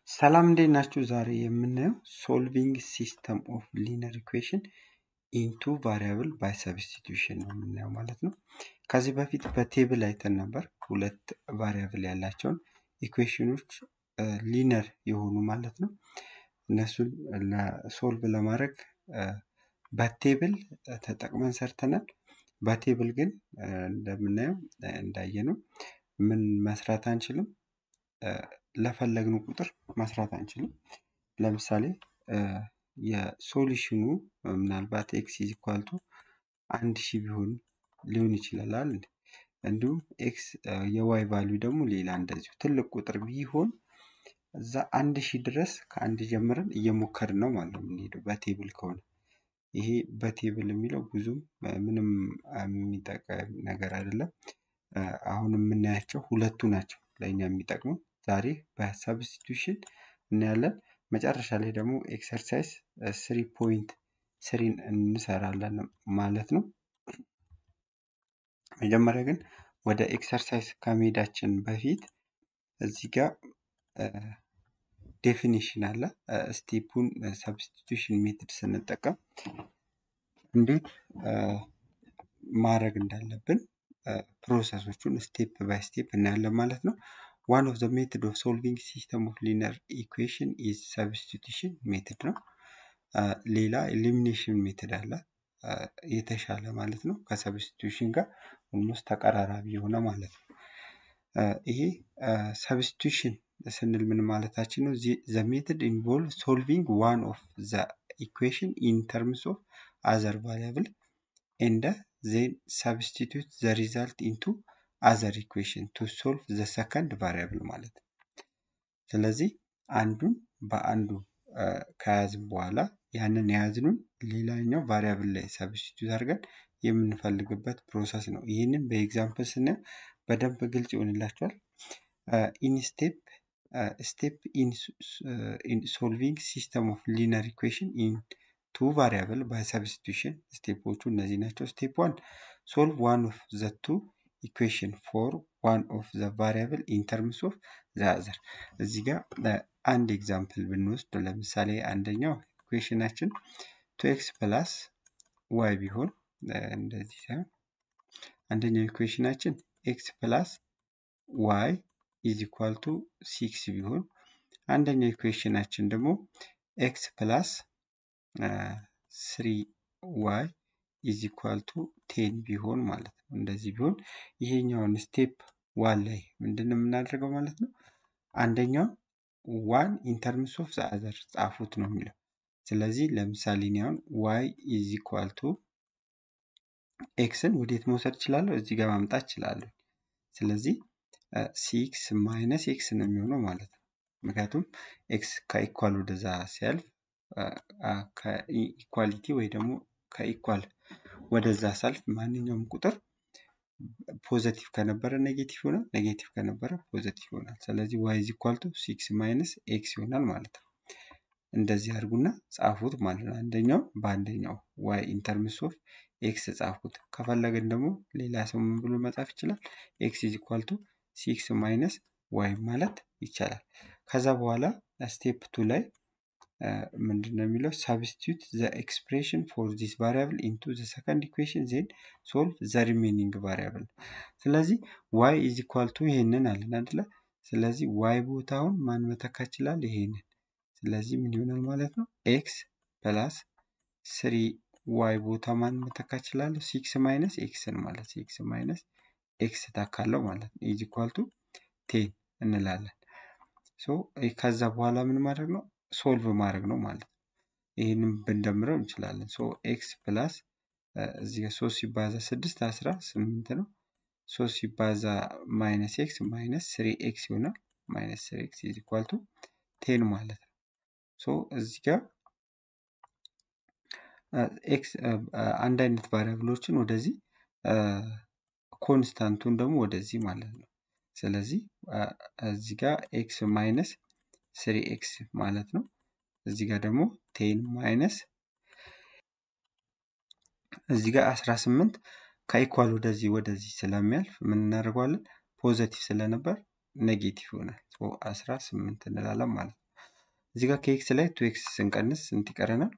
ሰላም እንዴት ናችሁ? ዛሬ የምናየው ሶልቪንግ ሲስተም ኦፍ ሊነር ኢኩዌሽን ኢንቱ ቫሪያብል ባይ ሰብስቲቱሽን ነው የምናየው ማለት ነው። ከዚህ በፊት በቴብል አይተን ነበር ሁለት ቫሪያብል ያላቸውን ኢኩዌሽኖች ሊነር የሆኑ ማለት ነው። እነሱን ሶልቭ ለማድረግ በቴብል ተጠቅመን ሰርተናል። በቴብል ግን እንደምናየው እንዳየነው ምን መስራት አንችልም ለፈለግነው ቁጥር መስራት አንችልም። ለምሳሌ የሶሉሽኑ ምናልባት ኤክስ ኢዝ ኢኳል ቱ አንድ ሺህ ቢሆን ሊሆን ይችላል አይደል? እንዲሁም ኤክስ የዋይ ቫሊዩ ደግሞ ሌላ እንደዚሁ ትልቅ ቁጥር ቢሆን እዛ አንድ ሺህ ድረስ ከአንድ ጀምረን እየሞከርን ነው ማለት ነው የምንሄደው በቴብል ከሆነ። ይሄ በቴብል የሚለው ብዙም ምንም የሚጠቅም ነገር አይደለም። አሁን የምናያቸው ሁለቱ ናቸው ለእኛ የሚጠቅሙ ዛሬ በሰብስቲቱሽን እናያለን። መጨረሻ ላይ ደግሞ ኤክሰርሳይዝ ስሪ ፖይንት ስሪን እንሰራለን ማለት ነው። መጀመሪያ ግን ወደ ኤክሰርሳይዝ ከመሄዳችን በፊት እዚህ ጋር ዴፊኒሽን አለ። ስቴፑን ሰብስቲቱሽን ሜትድ ስንጠቀም እንዴት ማድረግ እንዳለብን ፕሮሰሶቹን ስቴፕ ባይ ስቴፕ እናያለን ማለት ነው። ዋን ኦፍ ዘ ሜትድ ኦፍ ሶልቪንግ ሲስተም ኦፍ ሊነር ኢኩዌሽን ኢዝ ሰብስቲቱሽን ሜትድ ነው። ሌላ ኤሊሚኔሽን ሜትድ አለ የተሻለ ማለት ነው። ከሰብስቲቱሽን ጋር ኦልሞስት ተቀራራቢ የሆነ ማለት ነው። ይሄ ሰብስቲቱሽን ስንል ምን ማለታችን ነው? ዘ ሜትድ ኢንቮልቭ ሶልቪንግ ዋን ኦፍ ዘ ኢኩዌሽን ኢን ተርምስ ኦፍ አዘር ቫሪያብል ኤንድ ዜን ሰብስቲቱት ዘ ሪዛልት ኢንቱ አዘር ኢኩዌሽን ቱ ሶልቭ ዘ ሰከንድ ቫሪያብል ማለት ነው። ስለዚህ አንዱን በአንዱ ከያዝን በኋላ ያንን የያዝኑን ሌላኛው ቫሪያብል ላይ ሰብስቲቱት አድርገን የምንፈልግበት ፕሮሰስ ነው። ይህንን በኤግዛምፕል ስናየው በደንብ ግልጽ ይሆንላቸዋል። ኢን ስቴፕ ስቴፕ ኢን ሶልቪንግ ሲስተም ኦፍ ሊነር ኢኩዌሽን ኢን ቱ ቫሪያብል ባይ ሰብስቲቱሽን ስቴፖቹ እነዚህ ናቸው። ስቴፕ ዋን ሶልቭ ዋን ኦፍ ዘ ቱ ኢኩዌሽን ፎር ዋን ኦፍ ዘ ቫሪያብል ኢን ተርምስ ኦፍ ዘ አዘር። እዚህ ጋር አንድ ኤግዛምፕል ብንወስድ ለምሳሌ አንደኛው ኢኩዌሽናችን ቱ ኤክስ ፕላስ ዋይ ቢሆን እንደዚህ ሳይሆን አንደኛው ኢኩዌሽናችን ኤክስ ፕላስ ዋይ ኢዝ ኢኳል ቱ ሲክስ ቢሆን አንደኛው ኢኩዌሽናችን ደግሞ ኤክስ ፕላስ ስሪ ዋይ ኢዝ ኢኳል ቱ ቴን ቢሆን ማለት ነው። እንደዚህ ቢሆን ይሄኛውን ስቴፕ ዋን ላይ ምንድን ነው የምናደርገው ማለት ነው? አንደኛው ዋን ኢንተርምስ ኦፍ ዘ አዘር ጻፉት ነው የሚለው። ስለዚህ ለምሳሌ እኔ አሁን ዋይ ኢዝ ኢኳል ቱ ኤክስን ወዴት መውሰድ እችላለሁ? እዚህ ጋር ማምጣት እችላለሁ። ስለዚህ ሲክስ ማይነስ ኤክስ ነው የሚሆነው ማለት ነው። ምክንያቱም ኤክስ ከኢኳል ወደዛ ሲያልፍ ከኢኳሊቲ ወይ ደግሞ ከኢኳል ወደዛ ሳልፍ ማንኛውም ቁጥር ፖዘቲቭ ከነበረ ኔጌቲቭ ይሆናል፣ ኔጌቲቭ ከነበረ ፖዘቲቭ ይሆናል። ስለዚህ ዋይ ኢዝ ኢኳል ቱ ሲክስ ማይነስ ኤክስ ይሆናል ማለት ነው። እንደዚህ አድርጉና ጻፉት ማለት ነው። አንደኛው በአንደኛው ዋይ ኢንተርምስ ኦፍ ኤክስ ጻፉት። ከፈለግን ደግሞ ሌላ ሰው ምን ብሎ መጻፍ ይችላል? ኤክስ ኢዝ ኢኳል ቱ ሲክስ ማይነስ ዋይ ማለት ይቻላል። ከዛ በኋላ ስቴፕ ቱ ላይ ምንድን ነው የሚለው? ሳብስቲቱት ዘ ኤክስፕሬሽን ፎር ዚስ ቫሪያብል ኢንቱ ዘ ሰከንድ ኢኩዌሽን ዜን ሶልቭ ዘ ሪሜኒንግ ቫሪያብል። ስለዚህ ዋይ ኢዝ ኢኳል ቱ ይሄንን አለን አይደለ? ስለዚህ ዋይ ቦታውን ማን መተካ ይችላል? ይሄንን። ስለዚህ ምን ይሆናል ማለት ነው? ኤክስ ፕላስ ስሪ ዋይ ቦታ ማን መተካ እችላለሁ? ሲክስ ማይነስ ኤክስን ማለት ሲክስ ማይነስ ኤክስ ታካለው ማለት ነው። ኢዝ ኢኳል ቱ ቴን እንላለን። ሶ ከዛ በኋላ ምን ማድረግ ነው? ሶልቭ ማድረግ ነው ማለት ነው። ይህንም ብንደምረው እንችላለን። ሶ ኤክስ ፕላስ እዚህ ጋር ሶስት ሲባዛ ስድስት አስራ ስምንት ነው። ሶስት ሲባዛ ማይነስ ኤክስ ማይነስ ስሪ ኤክስ ይሆናል። ማይነስ ስሪ ኤክስ ኢዝ ኢኳል ቱ ቴን ማለት ነው። ሶ እዚህ ጋር ኤክስ አንድ አይነት ቫሪያብሎችን ወደዚህ ኮንስታንቱን ደግሞ ወደዚህ ማለት ነው። ስለዚህ እዚህ ጋር ኤክስ ማይነስ ስሪ ኤክስ ማለት ነው። እዚህ ጋር ደግሞ ቴን ማይነስ እዚህ ጋር አስራ ስምንት ከኢኳል ወደዚህ ወደዚህ ስለሚያልፍ ምን እናደርገዋለን? ፖዘቲቭ ስለነበር ኔጌቲቭ ይሆናል። አስራ ስምንት እንላለን ማለት ነው። እዚህ ጋር ከኤክስ ላይ ቱ ኤክስ ስንቀንስ ስንት ይቀረናል?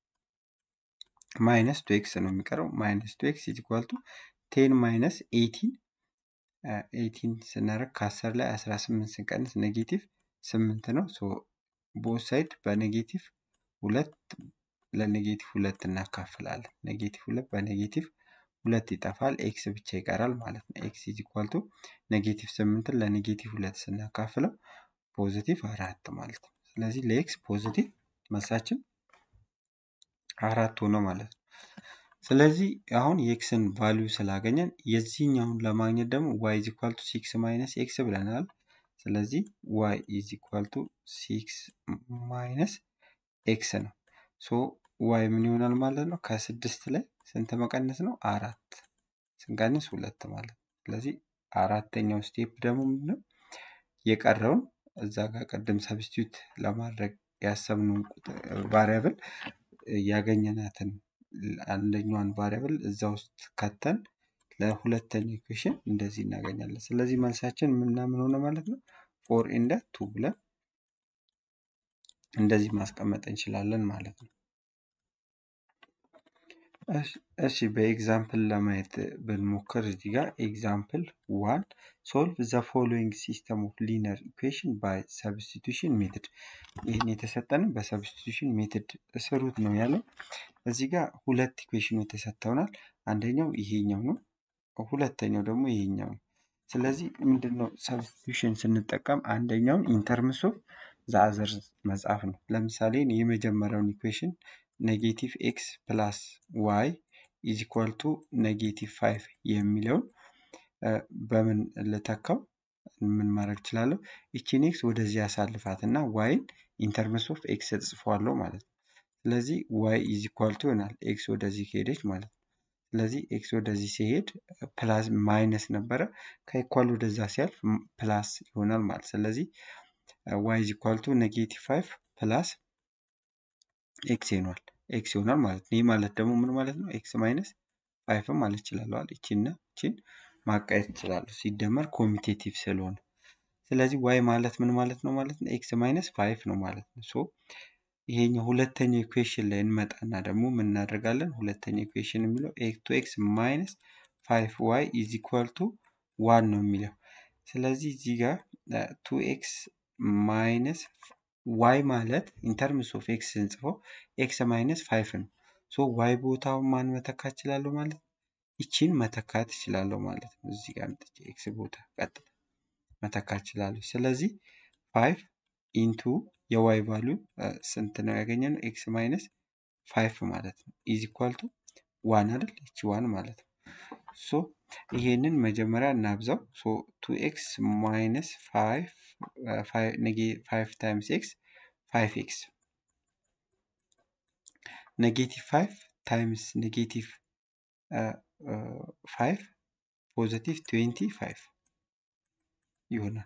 ማይነስ ቱ ኤክስ ነው የሚቀረው። ማይነስ ቱ ኤክስ ኢዝ ኢኳል ቱ ቴን ማይነስ ኤይቲን ኤይቲን ስናደርግ ከአስር ላይ አስራ ስምንት ስንቀንስ ኔጌቲቭ ስምንት ነው። ሶ ቦት ሳይድ በኔጌቲቭ ሁለት ለኔጌቲቭ ሁለት እናካፍላለን። ኔጌቲቭ ሁለት በኔጌቲቭ ሁለት ይጠፋል። ኤክስ ብቻ ይቀራል ማለት ነው። ኤክስ ኢዝ ኢኳል ቱ ኔጌቲቭ ስምንትን ለኔጌቲቭ ሁለት ስናካፍለው ፖዚቲቭ አራት ማለት ነው። ስለዚህ ለኤክስ ፖዚቲቭ መልሳችን አራት ሆነ ማለት ነው። ስለዚህ አሁን የኤክስን ቫሊዩ ስላገኘን የዚህኛውን ለማግኘት ደግሞ ዋይ ኢዝ ኢኳል ቱ ሲክስ ማይነስ ኤክስ ብለናል። ስለዚህ ዋይ ኢዝ ኢኳል ቱ ሲክስ ማይነስ ኤክስ ነው። ሶ ዋይ ምን ይሆናል ማለት ነው? ከስድስት ላይ ስንት መቀነስ ነው? አራት ስንቀንስ ሁለት ማለት ነው። ስለዚህ አራተኛው ስቴፕ ደግሞ ምንድነው? የቀረውን እዛ ጋር ቅድም ሰብስቲዩት ለማድረግ ያሰብነውን ቫሪያብል ያገኘናትን አንደኛዋን ቫሪያብል እዛ ውስጥ ከተን ለሁለተኛው ኢኩዌሽን እንደዚህ እናገኛለን። ስለዚህ መልሳችን ምና ምን ሆነ ማለት ነው? ፎር ኢንደ ቱ ብለን እንደዚህ ማስቀመጥ እንችላለን ማለት ነው። እሺ በኤግዛምፕል ለማየት ብንሞክር እዚህ ጋር ኤግዛምፕል ዋን ሶልቭ ዘ ፎሎዊንግ ሲስተም ኦፍ ሊነር ኢኩዌሽን ባይ ሰብስቲቱሽን ሜትድ። ይህን የተሰጠንም በሰብስቲቱሽን ሜትድ ስሩት ነው ያለው። እዚህ ጋር ሁለት ኢኩዌሽኖች ተሰጥተውናል። አንደኛው ይሄኛው ነው፣ ሁለተኛው ደግሞ ይሄኛው ነው። ስለዚህ ምንድነው ሰብስቲቱሽን ስንጠቀም አንደኛውን ኢንተርምስ ኦፍ ዘአዘር መጻፍ ነው። ለምሳሌ የመጀመሪያውን ኢኩዌሽን ኔጌቲቭ ኤክስ ፕላስ ዋይ ኢዝ ኢኳል ቱ ኔጌቲቭ ፋይቭ የሚለውን በምን ልተካው? ምን ማድረግ እችላለሁ? ይቺን ኤክስ ወደዚህ ያሳልፋት እና ዋይን ኢንተርምስ ኦፍ ኤክስ እጽፈዋለሁ ማለት ነው። ስለዚህ ዋይ ኢዝ ኢኳል ቱ ይሆናል ኤክስ ወደዚህ ከሄደች ማለት ነው። ስለዚህ ኤክስ ወደዚህ ሲሄድ ፕላስ ማይነስ ነበረ ከኢኳል ወደዛ ሲያልፍ ፕላስ ይሆናል ማለት ስለዚህ ዋይ ኢዝ ኢኳል ቱ ኔጌቲቭ ፋይቭ ፕላስ ኤክስ ይሆናል ኤክስ ይሆናል ማለት ነው። ይህ ማለት ደግሞ ምን ማለት ነው? ኤክስ ማይነስ ፋይቭም ማለት ይችላለዋል። ይቺና ይቺን ማቃየት ይችላለሁ ሲደመር ኮሚቴቲቭ ስለሆነ። ስለዚህ ዋይ ማለት ምን ማለት ነው ማለት ነው? ኤክስ ማይነስ ፋይቭ ነው ማለት ነው። ሶ ይሄኛው ሁለተኛው ኢኩዌሽን ላይ እንመጣና ደግሞ ምን እናደርጋለን? ሁለተኛው ኢኩዌሽን የሚለው ቱ ኤክስ ማይነስ ፋይቭ ዋይ ኢዝ ኢኳል ቱ ዋን ነው የሚለው። ስለዚህ እዚህ ጋር ቱ ኤክስ ማይነስ ዋይ ማለት ኢንተርምስ ኦፍ ኤክስ ስንጽፈው ኤክስ ማይነስ ፋይቭ ነው። ሶ ዋይ ቦታውን ማን መተካት እችላለሁ ማለት ነው? ይቺን መተካት እችላለሁ ማለት ነው። እዚህ ጋር አምጥቼ ኤክስ ቦታ ቀጥታ መተካት እችላለሁ። ስለዚህ ፋይቭ ኢንቱ የዋይ ቫሊዩ ስንት ነው ያገኘነው? ኤክስ ማይነስ ፋይቭ ማለት ነው። ኢዝ ኢኳል ቱ ዋን አይደል? ይቺ ዋን ማለት ነው። ሶ ይሄንን መጀመሪያ እናብዛው። ሶ ቱ ኤክስ ማይነስ ፋይቭ ፋይቭ ታይምስ ኤክስ ፋይቭ ኤክስ ኔጌቲቭ ፋይቭ ታይምስ ኔጌቲቭ ፋይቭ ፖዘቲቭ ትዌንቲ ፋይቭ ይሆናል።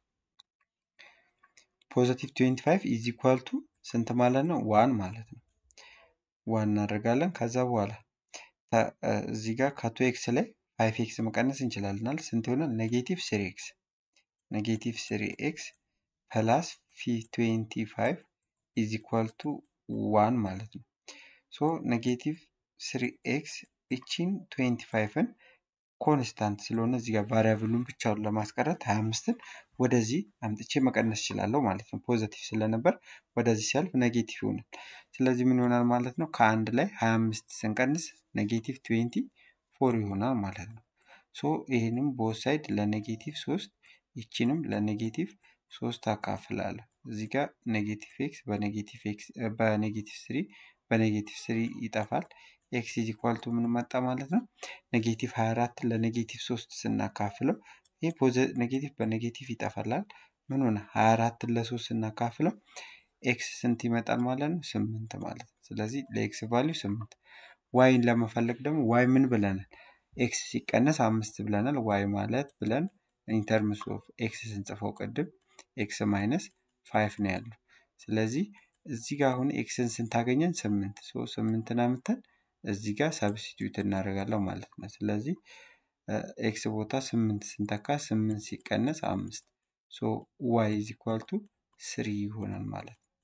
ፖዘቲቭ ትዌንቲ ፋይቭ ኢዝ ኢኳል ቱ ስንት ማለት ነው? ዋን ማለት ነው። ዋን እናደርጋለን። ከዛ በኋላ እዚህ ጋር ከቱ ኤክስ ላይ ፋይቭ ኤክስ መቀነስ እንችላለናል። ስንት ይሆናል? ኔጌቲቭ ስሪ ኤክስ ኔጌቲቭ ስሪ ኤክስ ፕላስ ፊ ትዌንቲ ፋይቭ ኢዝ ኢኳል ቱ ዋን ማለት ነው። ሶ ኔጌቲቭ ስሪ ኤክስ ይቺን ትዌንቲ ፋይቭን ኮንስታንት ስለሆነ እዚህ ጋር ቫሪያብሉን ብቻውን ለማስቀረት ሀያ አምስትን ወደዚህ አምጥቼ መቀነስ እችላለሁ ማለት ነው። ፖዘቲቭ ስለነበር ወደዚህ ሲያልፍ ኔጌቲቭ ይሆናል። ስለዚህ ምን ይሆናል ማለት ነው? ከአንድ ላይ ሀያ አምስት ስንቀንስ ኔጌቲቭ ትዌንቲ ፎር ይሆናል ማለት ነው። ሶ ይህንም ቦት ሳይድ ለኔጌቲቭ ሶስት ይቺንም ለኔጌቲቭ ሶስት አካፍላለሁ። እዚህ ጋር ኔጌቲቭ ኤክስ በኔጌቲቭ ኤክስ በኔጌቲቭ ስሪ በኔጌቲቭ ስሪ ይጠፋል። ኤክስ ኢዝ ኢኳል ቱ ምን መጣ ማለት ነው? ኔጌቲቭ 24 ለኔጌቲቭ 3 ስናካፍለው ይህ ኔጌቲቭ በኔጌቲቭ ይጠፋላል። ምን ሆነ? 24 ለ3 ስናካፍለው ኤክስ ስንት ይመጣል ማለት ነው? ስምንት ማለት ነው። ስለዚህ ለኤክስ ቫሊዩ ስምንት። ዋይን ለመፈለግ ደግሞ ዋይ ምን ብለናል? ኤክስ ሲቀነስ አምስት ብለናል። ዋይ ማለት ብለን ኢንተርምስ ኦፍ ኤክስ ስንጽፈው ቅድም ኤክስ ማይነስ ፋይቭ ነው ያለው። ስለዚህ እዚህ ጋር አሁን ኤክስን ስንታገኘን ስምንት ሶ ስምንትን አምተን እዚህ ጋር ሰብስቲዩት እናደርጋለን ማለት ነው። ስለዚህ ኤክስ ቦታ ስምንት ስንተካ ስምንት ሲቀነስ አምስት ሶ ዋይ ኢዝ ኢኳል ቱ ስሪ ይሆናል ማለት ነው።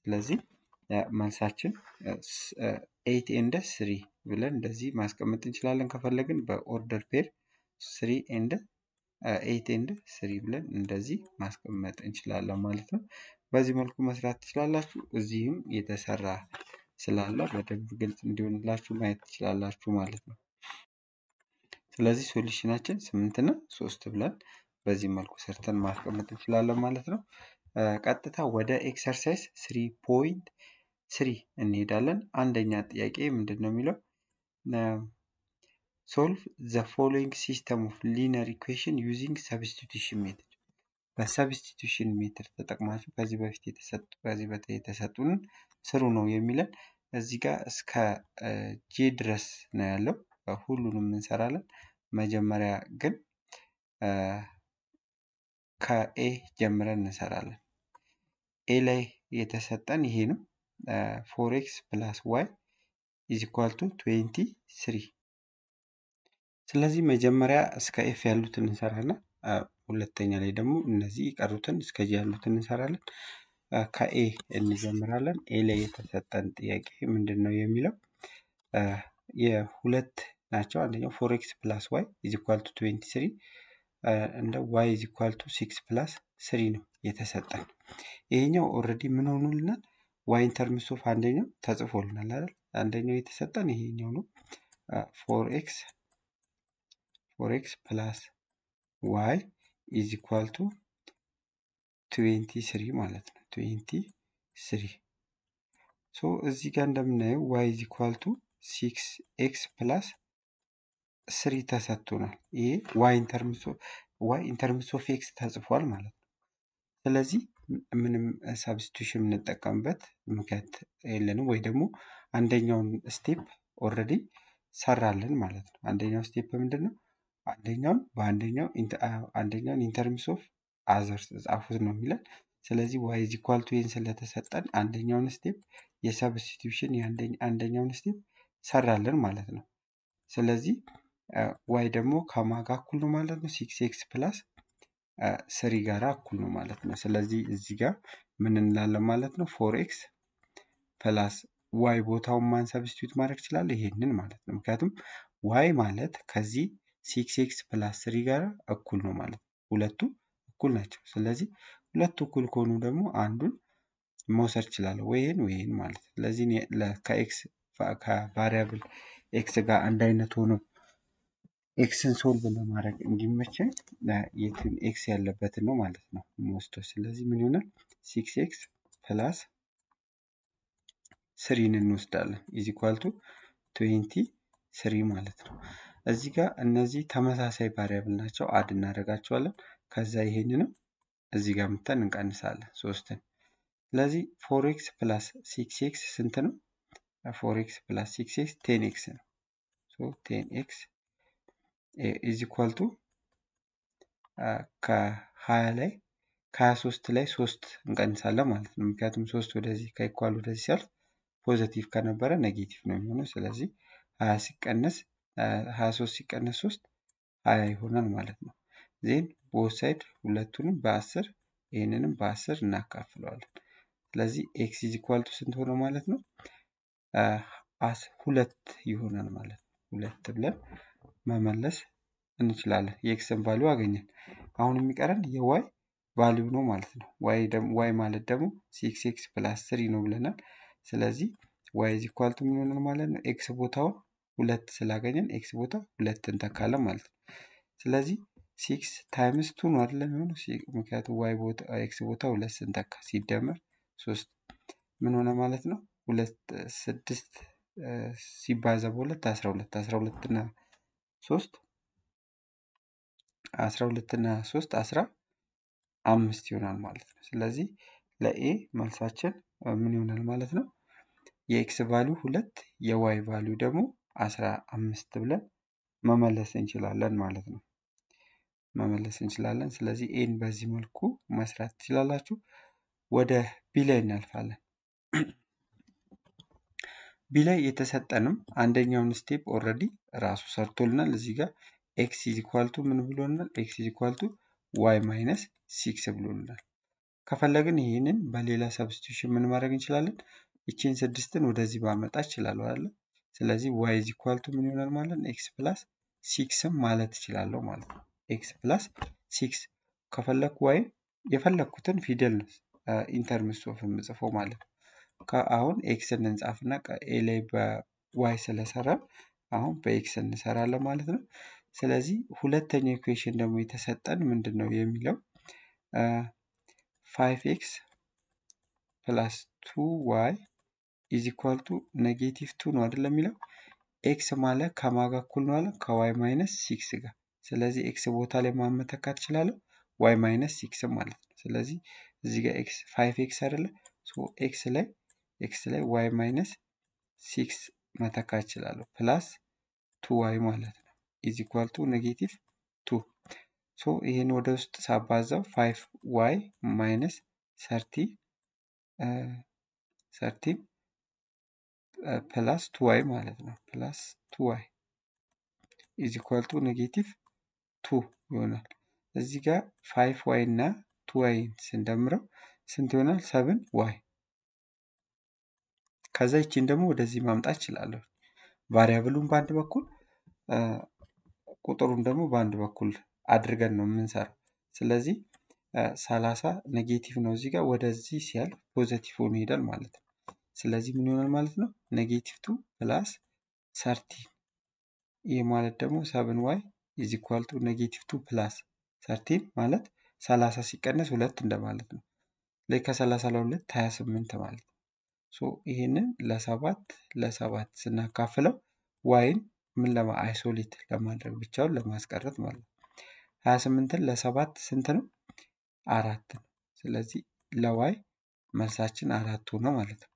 ስለዚህ መልሳችን ኤይት ኤንድ ስሪ ብለን እንደዚህ ማስቀመጥ እንችላለን። ከፈለግን በኦርደር ፔር ስሪ ኤንድ ኤይት ኤንድ ስሪ ብለን እንደዚህ ማስቀመጥ እንችላለን ማለት ነው። በዚህ መልኩ መስራት ትችላላችሁ። እዚህም የተሰራ ስላለ በደንብ ግልጽ እንዲሆንላችሁ ማየት ትችላላችሁ ማለት ነው። ስለዚህ ሶሉሽናችን ስምንት እና ሶስት ብለን በዚህ መልኩ ሰርተን ማስቀመጥ እንችላለን ማለት ነው። ቀጥታ ወደ ኤክሰርሳይዝ ስሪ ፖይንት ስሪ እንሄዳለን። አንደኛ ጥያቄ ምንድን ነው የሚለው ሶልቭ ዘ ፎሎዊንግ ሲስተም ኦፍ ሊነር ኢኩዌሽን ዩዚንግ ሰብስቲቱሽን ሜትድ በሰብስቲቱሽን ሜትድ ተጠቅማችሁ ከዚህ በፊት የተሰጡ ከዚህ በፊት የተሰጡንን ስሩ ነው የሚለን። እዚህ ጋር እስከ ጄ ድረስ ነው ያለው። ሁሉንም እንሰራለን። መጀመሪያ ግን ከኤ ጀምረን እንሰራለን። ኤ ላይ የተሰጠን ይሄ ነው። ፎር ኤክስ ፕላስ ዋይ ኢዝ ኢኳል ቱ ትዌንቲ ስሪ። ስለዚህ መጀመሪያ እስከ ኤፍ ያሉትን እንሰራለን። ሁለተኛ ላይ ደግሞ እነዚህ የቀሩትን እስከ ጂ ያሉትን እንሰራለን። ከኤ እንጀምራለን። ኤ ላይ የተሰጠን ጥያቄ ምንድን ነው የሚለው የሁለት ናቸው። አንደኛው ፎር ኤክስ ፕላስ ዋይ ኢዝ ኢኳል ቱ ትዌንቲ ስሪ እንደ ዋይ ኢዝ ኢኳል ቱ ሲክስ ፕላስ ስሪ ነው የተሰጠን። ይሄኛው ኦልሬዲ ምን ሆኖልናል? ዋይ ኢንተርምስ ኦፍ አንደኛው ተጽፎልናል አይደል? አንደኛው የተሰጠን ይሄኛው ነው። ፎር ኤክስ ፎር ኤክስ ፕላስ ዋይ ኢዝ ኢኳል ቱ ትዌንቲ ስሪ ማለት ነው። ትዌንቲ ስሪ ሶ እዚህ ጋር እንደምናየው ዋይ ኢዝ ኢኳል ቱ ሲክስ ኤክስ ፕላስ ስሪ ተሰጥቶናል። ይሄ ዋይ ኢንተርምስ ዋይ ኢንተርምስ ኦፍ ኤክስ ተጽፏል ማለት ነው። ስለዚህ ምንም ሳብስቲቱሽን የምንጠቀምበት ምክንያት የለንም፣ ወይ ደግሞ አንደኛውን ስቴፕ ኦልሬዲ ሰራልን ማለት ነው። አንደኛው ስቴፕ ምንድን ነው? አንደኛውን በአንደኛው አንደኛውን ኢንተርምስ ኦፍ አዘርስ ጻፉት ነው የሚለን። ስለዚህ ዋይ ኢዝ ኢኳል ቱ ይህን ስለተሰጠን አንደኛውን ስቴፕ የሰብስቲቱሽን አንደኛውን ስቴፕ ሰራልን ማለት ነው። ስለዚህ ዋይ ደግሞ ከማጋ እኩል ነው ማለት ነው። ሲክስ ኤክስ ፕላስ ስሪ ጋራ እኩል ነው ማለት ነው። ስለዚህ እዚህ ጋር ምን እንላለን ማለት ነው? ፎር ኤክስ ፕላስ ዋይ ቦታውን ማን ሰብስቲቱት ማድረግ ይችላል? ይሄንን ማለት ነው። ምክንያቱም ዋይ ማለት ከዚህ ሲክስ ኤክስ ፕላስ ስሪ ጋር እኩል ነው ማለት ነው። ሁለቱ እኩል ናቸው። ስለዚህ ሁለቱ እኩል ከሆኑ ደግሞ አንዱን መውሰድ እችላለሁ፣ ወይ ይህን ወይ ይህን ማለት ነው። ስለዚህ ከኤክስ ከቫሪያብል ኤክስ ጋር አንድ አይነት ሆኖ ኤክስን ሶልቭ ለማድረግ እንዲመቸን የትን ኤክስ ያለበትን ነው ማለት ነው የምወስደው። ስለዚህ ምን ይሆናል? ሲክስ ኤክስ ፕላስ ስሪን እንወስዳለን ኢዝ ኢኳል ቱ ትዌንቲ ስሪ ማለት ነው። እዚህ ጋር እነዚህ ተመሳሳይ ቫሪያብል ናቸው። አድ እናደርጋቸዋለን። ከዛ ይሄንንም እዚህ ጋር ምተን እንቀንሳለን ሶስትን። ስለዚህ ፎር ኤክስ ፕላስ ሲክስ ኤክስ ስንት ነው? ፎር ኤክስ ፕላስ ሲክስ ኤክስ ቴን ኤክስ ነው። ሶ ቴን ኤክስ ኢዝ ኢኳል ቱ ከሀያ ላይ ከሀያ ሶስት ላይ ሶስት እንቀንሳለን ማለት ነው። ምክንያቱም ሶስት ወደዚህ ከኢኳል ወደዚህ ሲያልፍ ፖዘቲቭ ከነበረ ኔጌቲቭ ነው የሚሆነው። ስለዚህ ሀያ ሲቀነስ ሀያ ሶስት ሲቀነስ ሶስት ሀያ ይሆናል ማለት ነው። ዜን ቦት ሳይድ ሁለቱንም በአስር ይህንንም በአስር እናካፍለዋለን። ስለዚህ ኤክስ ኢዝ ኢኳል ቱ ስንት ሆነ ማለት ነው? ሁለት ይሆናል ማለት ነው። ሁለት ብለን መመለስ እንችላለን። የኤክስን ቫሊዩ አገኘን። አሁን የሚቀረን የዋይ ቫሊዩ ነው ማለት ነው። ዋይ ማለት ደግሞ ሲክስ ኤክስ ፕላስ ስሪ ነው ብለናል። ስለዚህ ዋይ ኢዝ ኢኳል ቱ ምን ይሆናል ማለት ነው? ኤክስ ቦታውን ሁለት ስላገኘን ኤክስ ቦታ ሁለት እንተካለን ማለት ነው። ስለዚህ ሲክስ ታይምስ ቱ ነው አይደለም የሚሆነው? ምክንያቱም ዋይ ቦታ ኤክስ ቦታ ሁለት ስንተካ ሲደመር ሶስት ምን ሆነ ማለት ነው? ሁለት ስድስት ሲባዛ በሁለት አስራ ሁለት አስራ ሁለት እና ሶስት አስራ ሁለት እና ሶስት አስራ አምስት ይሆናል ማለት ነው። ስለዚህ ለኤ መልሳችን ምን ይሆናል ማለት ነው? የኤክስ ቫሊዩ ሁለት የዋይ ቫሊዩ ደግሞ አስራ አምስት ብለን መመለስ እንችላለን ማለት ነው። መመለስ እንችላለን። ስለዚህ ኤን በዚህ መልኩ መስራት ትችላላችሁ። ወደ ቢ ላይ እናልፋለን። ቢ ላይ የተሰጠንም አንደኛውን ስቴፕ ኦልሬዲ ራሱ ሰርቶልናል። እዚህ ጋር ኤክስ ኢዝ ኢኳል ቱ ምን ብሎናል? ኤክስ ኢዝ ኢኳል ቱ ዋይ ማይነስ ሲክስ ብሎልናል። ከፈለግን ይህንን በሌላ ሰብስቲቱሽን ምን ማድረግ እንችላለን? ይቺን ስድስትን ወደዚህ ባመጣ እችላለሁ አለ። ስለዚህ ዋይ ኢዝ ኢኳል ቱ ምን ይሆናል ማለት ነው? ኤክስ ፕላስ ሲክስም ማለት እችላለሁ ማለት ነው። ኤክስ ፕላስ ሲክስ ከፈለግኩ ወይም የፈለግኩትን ፊደል ነው ኢንተርምስ ኦፍ የምጽፈው ማለት ነው። አሁን ኤክስን እንጻፍና ኤ ላይ በዋይ ስለሰራ አሁን በኤክስ እንሰራለን ማለት ነው። ስለዚህ ሁለተኛው ኢኩዌሽን ደግሞ የተሰጠን ምንድን ነው የሚለው ፋይቭ ኤክስ ፕላስ ቱ ዋይ ኢዝ ኢኳል ቱ ኔጌቲቭ ቱ ነው አይደለም የሚለው ኤክስ ማለት ከማጋ እኩል ነው አለ ከዋይ ማይነስ ሲክስ ጋር። ስለዚህ ኤክስ ቦታ ላይ ማመተካት እችላለሁ ዋይ ማይነስ ሲክስ ማለት ነው። ስለዚህ እዚህ ጋር ኤክስ ፋይቭ ኤክስ አይደለ ኤክስ ላይ ኤክስ ላይ ዋይ ማይነስ ሲክስ መተካት እችላለሁ ፕላስ ቱ ዋይ ማለት ነው ኢዝ ኢኳል ቱ ኔጌቲቭ ቱ ሶ ይህን ወደ ውስጥ ሳባዛው ፋይቭ ዋይ ማይነስ ሰርቲ ሰርቲ ፕላስ ቱ ዋይ ማለት ነው ፕላስ ቱ ዋይ ኢዝ ኢኳል ቱ ኔጌቲቭ ቱ ይሆናል። እዚህ ጋር ፋይቭ ዋይ እና ቱ ዋይ ስንደምረው ስንት ይሆናል? ሰብን ዋይ ከዛ ይቺን ደግሞ ወደዚህ ማምጣት እችላለሁ። ቫሪያብሉን በአንድ በኩል ቁጥሩን ደግሞ በአንድ በኩል አድርገን ነው የምንሰራው። ስለዚህ ሰላሳ ኔጌቲቭ ነው እዚህ ጋር ወደዚህ ሲያልፍ ፖዘቲቭ ሆኖ ይሄዳል ማለት ነው። ስለዚህ ምን ይሆናል ማለት ነው? ኔጌቲቭ ቱ ፕላስ ሰርቲ ይህ ማለት ደግሞ ሰብን ዋይ ኢዝ ኢኳል ቱ ኔጌቲቭ ቱ ፕላስ ሰርቲን ማለት ሰላሳ ሲቀነስ ሁለት እንደማለት ነው። ላይ ከሰላሳ ለሁለት ሀያ ስምንት ማለት ነው። ሶ ይህንን ለሰባት ለሰባት ስናካፍለው ዋይን ምን ለማ አይሶሌት ለማድረግ ብቻውን ለማስቀረት ማለት ነው። ሀያ ስምንትን ለሰባት ስንት ነው? አራት ነው። ስለዚህ ለዋይ መልሳችን አራት ሆነ ማለት ነው።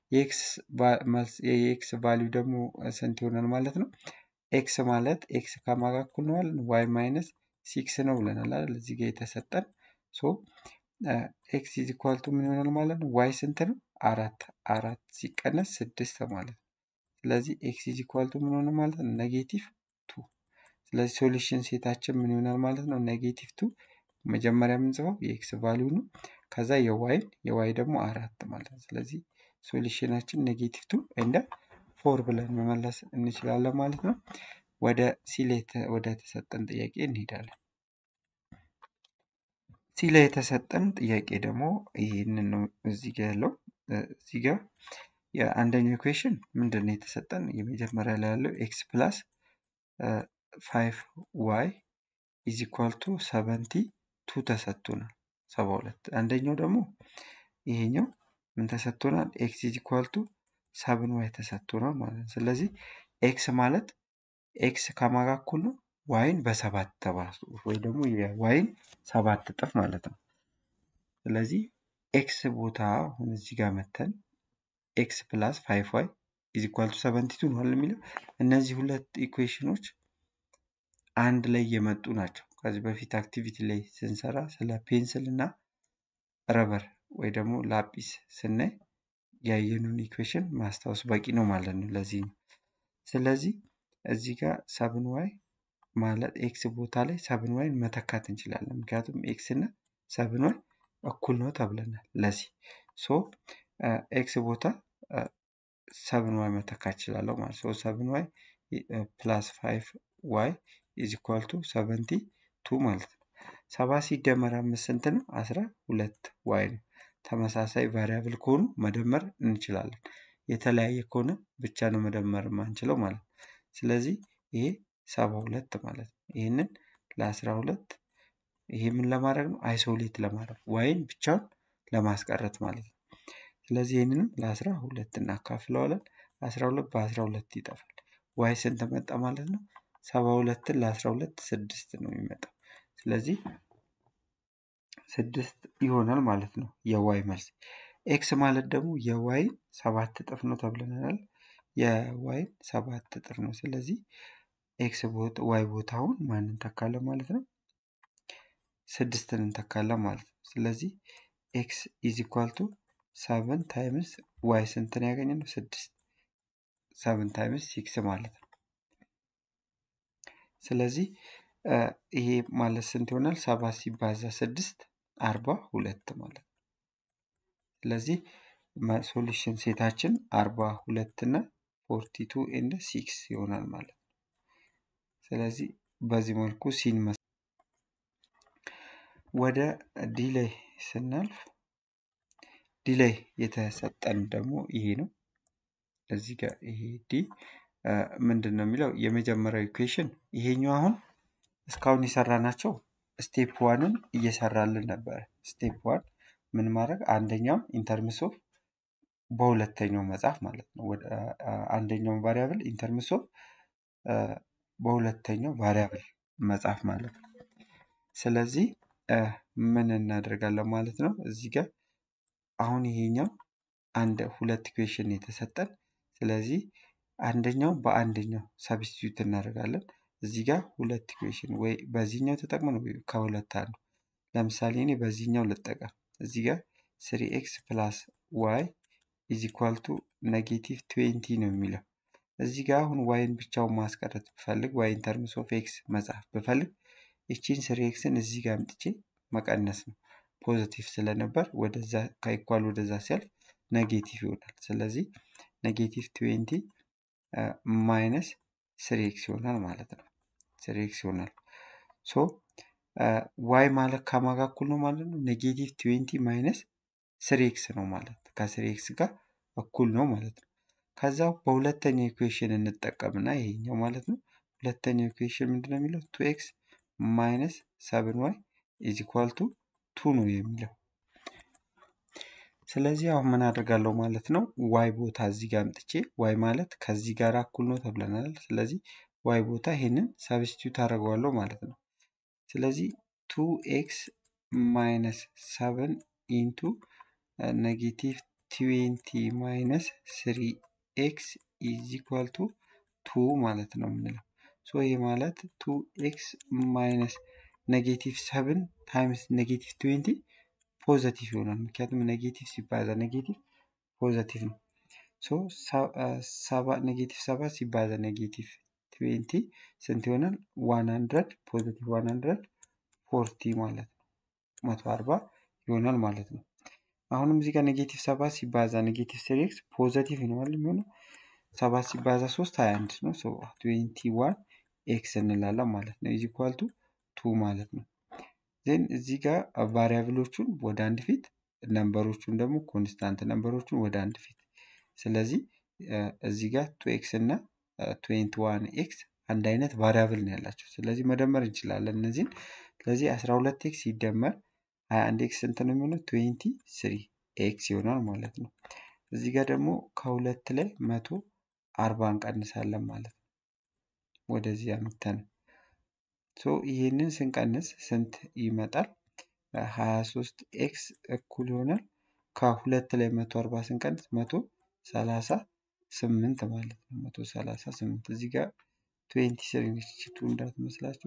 የኤክስ ቫሊዩ ደግሞ ስንት ይሆናል ማለት ነው? ኤክስ ማለት ኤክስ ከማጋ እኩል ነው ማለት ዋይ ማይነስ ሲክስ ነው ብለናል አይደል? እዚህ ጋር የተሰጠን ሶ ኤክስ ኢዝ ኢኳል ቱ ምን ይሆናል ማለት ነው? ዋይ ስንት ነው? አራት አራት ሲቀነስ ስድስት ማለት ነው። ስለዚህ ኤክስ ኢዝ ኢኳል ቱ ምን ሆነ ማለት ነው? ኔጌቲቭ ቱ። ስለዚህ ሶሉሽን ሴታችን ምን ይሆናል ማለት ነው? ኔጌቲቭ ቱ መጀመሪያ የምንጽፈው የኤክስ ቫሊዩ ነው። ከዛ የዋይን የዋይ ደግሞ አራት ማለት ነው። ስለዚህ ሶሉሽናችን ኔጌቲቭ ቱ እንደ ፎር ብለን መመለስ እንችላለን ማለት ነው። ወደ ሲሌት ወደ ተሰጠን ጥያቄ እንሄዳለን። ሲላ የተሰጠን ጥያቄ ደግሞ ይህንን ነው እዚህ ጋ ያለው እዚህ ጋ የአንደኛው ኢኩዌሽን ምንድን ነው የተሰጠን? የመጀመሪያ ላይ ያለው ኤክስ ፕላስ ፋይቭ ዋይ ኢዝ ኢኳል ቱ ሰቨንቲ ቱ ተሰጥቶናል፣ ሰባ ሁለት አንደኛው ደግሞ ይሄኛው ምን ተሰጥቶናል? ኤክስ ኢዝ ኢኳል ቱ ሰብን ዋይ ተሰጥቶናል ማለት ነው። ስለዚህ ኤክስ ማለት ኤክስ ከማጋ እኩል ነው ዋይን በሰባት ተባዙ ወይ ደግሞ የዋይን ሰባት እጥፍ ማለት ነው። ስለዚህ ኤክስ ቦታ አሁን እዚህ ጋር መተን ኤክስ ፕላስ ፋይቭ ዋይ ኢዝ ኢኳል ቱ ሰቨንቲ ቱ ነው የሚለው እነዚህ ሁለት ኢኩዌሽኖች አንድ ላይ የመጡ ናቸው። ከዚህ በፊት አክቲቪቲ ላይ ስንሰራ ስለ ፔንስል እና ረበር ወይ ደግሞ ላጲስ ስናይ ያየኑን ኢኩዌሽን ማስታወስ በቂ ነው ማለት ነው። ለዚህ ነው። ስለዚህ እዚህ ጋር ሰብን ዋይ ማለት ኤክስ ቦታ ላይ ሰብን ዋይን መተካት እንችላለን። ምክንያቱም ኤክስ እና ሰብን ዋይ እኩል ነው ተብለናል። ለዚህ ሶ ኤክስ ቦታ ሰብን ዋይ መተካት እችላለሁ ማለት ሶ ሰብን ዋይ ፕላስ ፋይቭ ዋይ ኢዝ ኢኳል ቱ ሰቨንቲ ቱ ማለት ነው። ሰባ ሲደመር አምስት ስንት ነው? አስራ ሁለት ዋይ ነው። ተመሳሳይ ቫሪያብል ከሆኑ መደመር እንችላለን። የተለያየ ከሆነ ብቻ ነው መደመር የማንችለው ማለት ነው። ስለዚህ ይሄ ሰባ ሁለት ማለት ነው። ይህንን ለአስራ ሁለት ይሄ ምን ለማድረግ ነው? አይሶሌት ለማድረግ ዋይን ብቻውን ለማስቀረት ማለት ነው። ስለዚህ ይህንንም ለአስራ ሁለት እናካፍለዋለን። አስራ ሁለት በአስራ ሁለት ይጠፋል። ዋይ ስንት መጣ ማለት ነው? ሰባ ሁለትን ለአስራ ሁለት ስድስት ነው የሚመጣው። ስለዚህ ስድስት ይሆናል ማለት ነው የዋይ መልስ። ኤክስ ማለት ደግሞ የዋይን ሰባት እጥፍ ነው ተብለናል። የዋይን ሰባት እጥፍ ነው። ስለዚህ ኤክስ ዋይ ቦታውን ማን እንተካለን ማለት ነው? ስድስትን እንተካለን ማለት ነው። ስለዚህ ኤክስ ኢዝ ኢኳል ቱ ሰቨን ታይምስ ዋይ ስንትን ያገኘ ነው? ስድስት ሰቨን ታይምስ ሲክስ ማለት ነው። ስለዚህ ይሄ ማለት ስንት ይሆናል? ሰባት ሲባዛ ስድስት አርባ ሁለት ማለት ነው። ስለዚህ ሶሉሽን ሴታችን አርባ ሁለት እና ፎርቲ ቱ ኤንድ ሲክስ ይሆናል ማለት ነው። ስለዚህ በዚህ መልኩ ሲን መስ ወደ ዲሌይ ስናልፍ ዲሌይ የተሰጠን ደግሞ ይሄ ነው። እዚህ ጋር ይሄ ዲ ምንድን ነው የሚለው የመጀመሪያው ኢኩዌሽን ይሄኛው አሁን እስካሁን የሰራናቸው ስቴፕ ዋንን እየሰራልን ነበረ። ስቴፕ ዋን ምን ማድረግ አንደኛው ኢንተርምስ ኦፍ በሁለተኛው መጽሐፍ ማለት ነው። ወደ አንደኛውን ቫሪያብል ኢንተርምስ ኦፍ በሁለተኛው ቫሪያብል መጽሐፍ ማለት ነው። ስለዚህ ምን እናደርጋለን ማለት ነው። እዚህ ጋር አሁን ይሄኛው አንድ ሁለት ኢኩዌሽን የተሰጠን ስለዚህ አንደኛው በአንደኛው ሰብስቲዩት እናደርጋለን። እዚህ ጋር ሁለት ኢኩዌሽን ወይ በዚህኛው ተጠቅመን ወይ ከሁለት አንዱ ለምሳሌ እኔ በዚህኛው ልጠቀም። እዚህ ጋር ስሪ ኤክስ ፕላስ ዋይ ኢዝ ኢኳል ቱ ኔጌቲቭ ትዌንቲ ነው የሚለው። እዚህ ጋር አሁን ዋይን ብቻውን ማስቀረት ብፈልግ ዋይን ተርምስ ኦፍ ኤክስ መጻፍ ብፈልግ ይቺን ስሪ ኤክስን እዚህ ጋር አምጥቼ መቀነስ ነው። ፖዚቲቭ ስለነበር ወደዛ ከኢኳል ወደዛ ሲያልፍ ኔጌቲቭ ይሆናል። ስለዚህ ኔጌቲቭ ትዌንቲ ማይነስ ስሪ ኤክስ ይሆናል ማለት ነው። ስሪ ኤክስ ይሆናል። ሶ ዋይ ማለት ከማጋ እኩል ነው ማለት ነው። ኔጌቲቭ ትዌንቲ ማይነስ ስሪ ኤክስ ነው ማለት ከስሪ ኤክስ ጋር እኩል ነው ማለት ነው። ከዛ በሁለተኛው ኢኩዌሽን እንጠቀምና ይሄኛው ማለት ነው። ሁለተኛው ኢኩዌሽን ምንድነው የሚለው ቱ ኤክስ ማይነስ ሰብን ዋይ ኢዝ ኢኳል ቱ ቱ ነው የሚለው። ስለዚህ አሁን ምን አደርጋለሁ ማለት ነው ዋይ ቦታ እዚህ ጋር አምጥቼ ዋይ ማለት ከዚህ ጋር እኩል ነው ተብለናል። ስለዚህ ዋይ ቦታ ይሄንን ሰብስቲዩት አደርገዋለሁ ማለት ነው። ስለዚህ ቱ ኤክስ ማይነስ ሰቨን ኢንቱ ኔጌቲቭ ትዌንቲ ማይነስ ስሪ ኤክስ ኢዝ ኢኳል ቱ ቱ ማለት ነው የምንለው። ሶ ይህ ማለት ቱ ኤክስ ማይነስ ኔጌቲቭ ሰቨን ታይምስ ኔጌቲቭ ትዌንቲ ፖዘቲቭ ይሆናል። ምክንያቱም ኔጌቲቭ ሲባዛ ኔጌቲቭ ፖዘቲቭ ነው። ሶ ሰባ ኔጌቲቭ ሰባት ሲባዛ ኔጌቲቭ ትዌንቲ ስንት ይሆናል? ዋን ሀንድረድ ፖዘቲቭ ዋን ሀንድረድ ፎርቲ ማለት ነው። መቶ አርባ ይሆናል ማለት ነው። አሁንም እዚህ ጋር ኔጌቲቭ ሰባት ሲባዛ ኔጌቲቭ ስሪ ኤክስ ፖዘቲቭ ይሆናል የሚሆነው ሰባት ሲባዛ ሶስት ሀያ አንድ ነው። ሶ ትዌንቲ ዋን ኤክስ እንላለን ማለት ነው። ኢዝ ኢኳል ቱ ቱ ማለት ነው። ዜን እዚህ ጋር ቫሪያብሎቹን ወደ አንድ ፊት ነምበሮቹን ደግሞ ኮንስታንት ነምበሮቹን ወደ አንድ ፊት። ስለዚህ እዚህ ጋር ቱ ኤክስ እና ትዌንቲ ዋን ኤክስ አንድ አይነት ቫሪያብል ነው ያላቸው። ስለዚህ መደመር እንችላለን እነዚህን። ስለዚህ አስራ ሁለት ኤክስ ሲደመር ሀያ አንድ ኤክስ ስንት ነው የሚሆነው? ትዌንቲ ስሪ ኤክስ ይሆናል ማለት ነው። እዚህ ጋር ደግሞ ከሁለት ላይ መቶ አርባ እንቀንሳለን ማለት ነው። ወደዚህ አምተን ሶ ይህንን ስንቀንስ ስንት ይመጣል? ሀያ ሶስት ኤክስ እኩል ይሆናል ከሁለት ላይ መቶ አርባ ስንቀንስ መቶ ሰላሳ ስምንት ማለት ነው። መቶ ሰላሳ ስምንት እዚህ ጋር ትዌንቲ ስሪ ነች ቱ እንዳትመስላችሁ።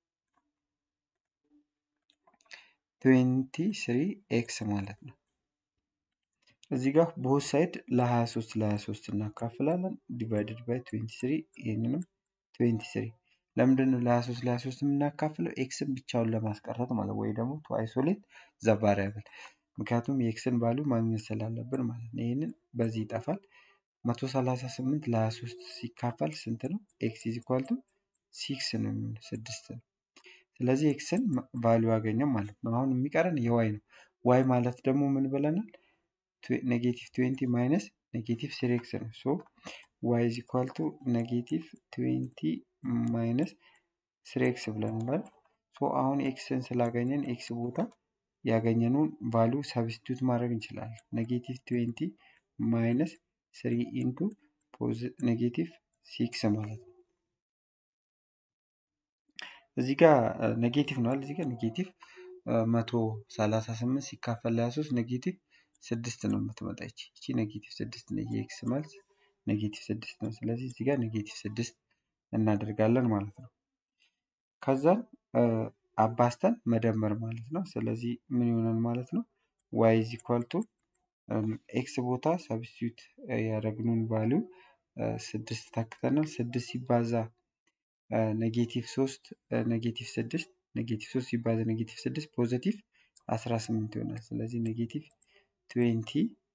ትዌንቲ ስሪ ኤክስ ማለት ነው። እዚህ ጋር ቦት ሳይድ ለ23 ለ23 እናካፍላለን። ዲቫይድድ ባይ 23 ይህንንም 23 ለምንድን ነው ለ23 ለ23 የምናካፍለው? ኤክስን ብቻውን ለማስቀረት ማለት ወይ ደግሞ ቱ አይሶሌት ዘ ቫሪያብል ምክንያቱም የኤክስን ቫሉ ማግኘት ስላለብን ማለት ነው። ይህንን በዚህ ይጠፋል። 138 ለ23 ሲካፈል ስንት ነው? ኤክስ ኢዝ ኢኳል ቱ ሲክስ ነው የሚሆነው ስድስት ነው። ስለዚህ ኤክስን ቫሉ ያገኘም ማለት ነው። አሁን የሚቀረን የዋይ ነው። ዋይ ማለት ደግሞ ምን ብለናል? ኔጌቲቭ ትዌንቲ ማይነስ ኔጌቲቭ ስሪ ኤክስ ነው። ሶ ዋይ ኢዝ ኢኳል ቱ ኔጌቲቭ ትዌንቲ ማይነስ ስሪ ኤክስ ብለናል። ሶ አሁን ኤክስን ስላገኘን ኤክስ ቦታ ያገኘነውን ቫሉ ሰብስቲቱት ማድረግ እንችላለን። ኔጌቲቭ ትዌንቲ ማይነስ ስሪ ኢንቱ ኔጌቲቭ ሲክስ ማለት ነው። እዚህ ጋር ኔጌቲቭ ነዋል። እዚህ ጋር ኔጌቲቭ መቶ ሰላሳ ስምንት ሲካፈል ለሀያ ሶስት ኔጌቲቭ ስድስት ነው የምትመጣ ይቺ ይቺ ኔጌቲቭ ስድስት ነው። የኤክስ መልስ ኔጌቲቭ ስድስት ነው። ስለዚህ እዚህ ጋር ኔጌቲቭ ስድስት እናደርጋለን ማለት ነው። ከዛን አባስተን መደመር ማለት ነው። ስለዚህ ምን ይሆናል ማለት ነው? ዋይ ኢዝ ኢኳል ቱ ኤክስ ቦታ ሰብስቲዩት ያደረግነውን ቫሊዩ ስድስት ታክተናል። ስድስት ሲባዛ ኔጌቲቭ ሶስት ኔጌቲቭ ስድስት ኔጌቲቭ ሶስት ሲባዛ ኔጌቲቭ ስድስት ፖዘቲቭ አስራ ስምንት ይሆናል። ስለዚህ ኔጌቲቭ ትዌንቲ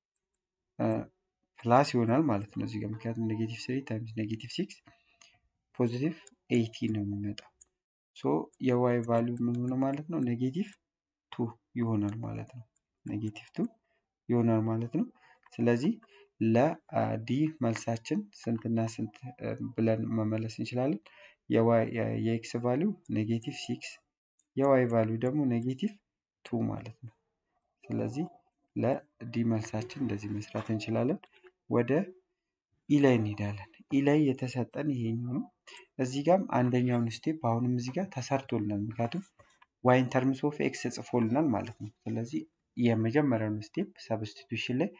ፕላስ ይሆናል ማለት ነው እዚህ ጋር ምክንያቱም ኔጌቲቭ ስሪ ታይምስ ኔጌቲቭ ሲክስ ፖዚቲቭ ኤይቲ ነው የሚመጣው። ሶ የዋይ ቫሊዩ ምን ሆነ ማለት ነው? ኔጌቲቭ ቱ ይሆናል ማለት ነው። ኔጌቲቭ ቱ ይሆናል ማለት ነው። ስለዚህ ለዲ መልሳችን ስንትና ስንት ብለን መመለስ እንችላለን? የኤክስ ቫሊዩ ኔጌቲቭ ሲክስ የዋይ ቫሊዩ ደግሞ ኔጌቲቭ ቱ ማለት ነው። ስለዚህ ለዲ መልሳችን እንደዚህ መስራት እንችላለን። ወደ ኢ ላይ እንሄዳለን። ኢ ላይ የተሰጠን ይሄኛው ነው። እዚህ ጋርም አንደኛውን ስቴፕ አሁንም እዚህ ጋር ተሰርቶልናል። ምክንያቱም ዋይን ተርምስ ኦፍ ኤክስ ጽፎልናል ማለት ነው። ስለዚህ የመጀመሪያውን ስቴፕ ሰብስቲቱሽን ላይ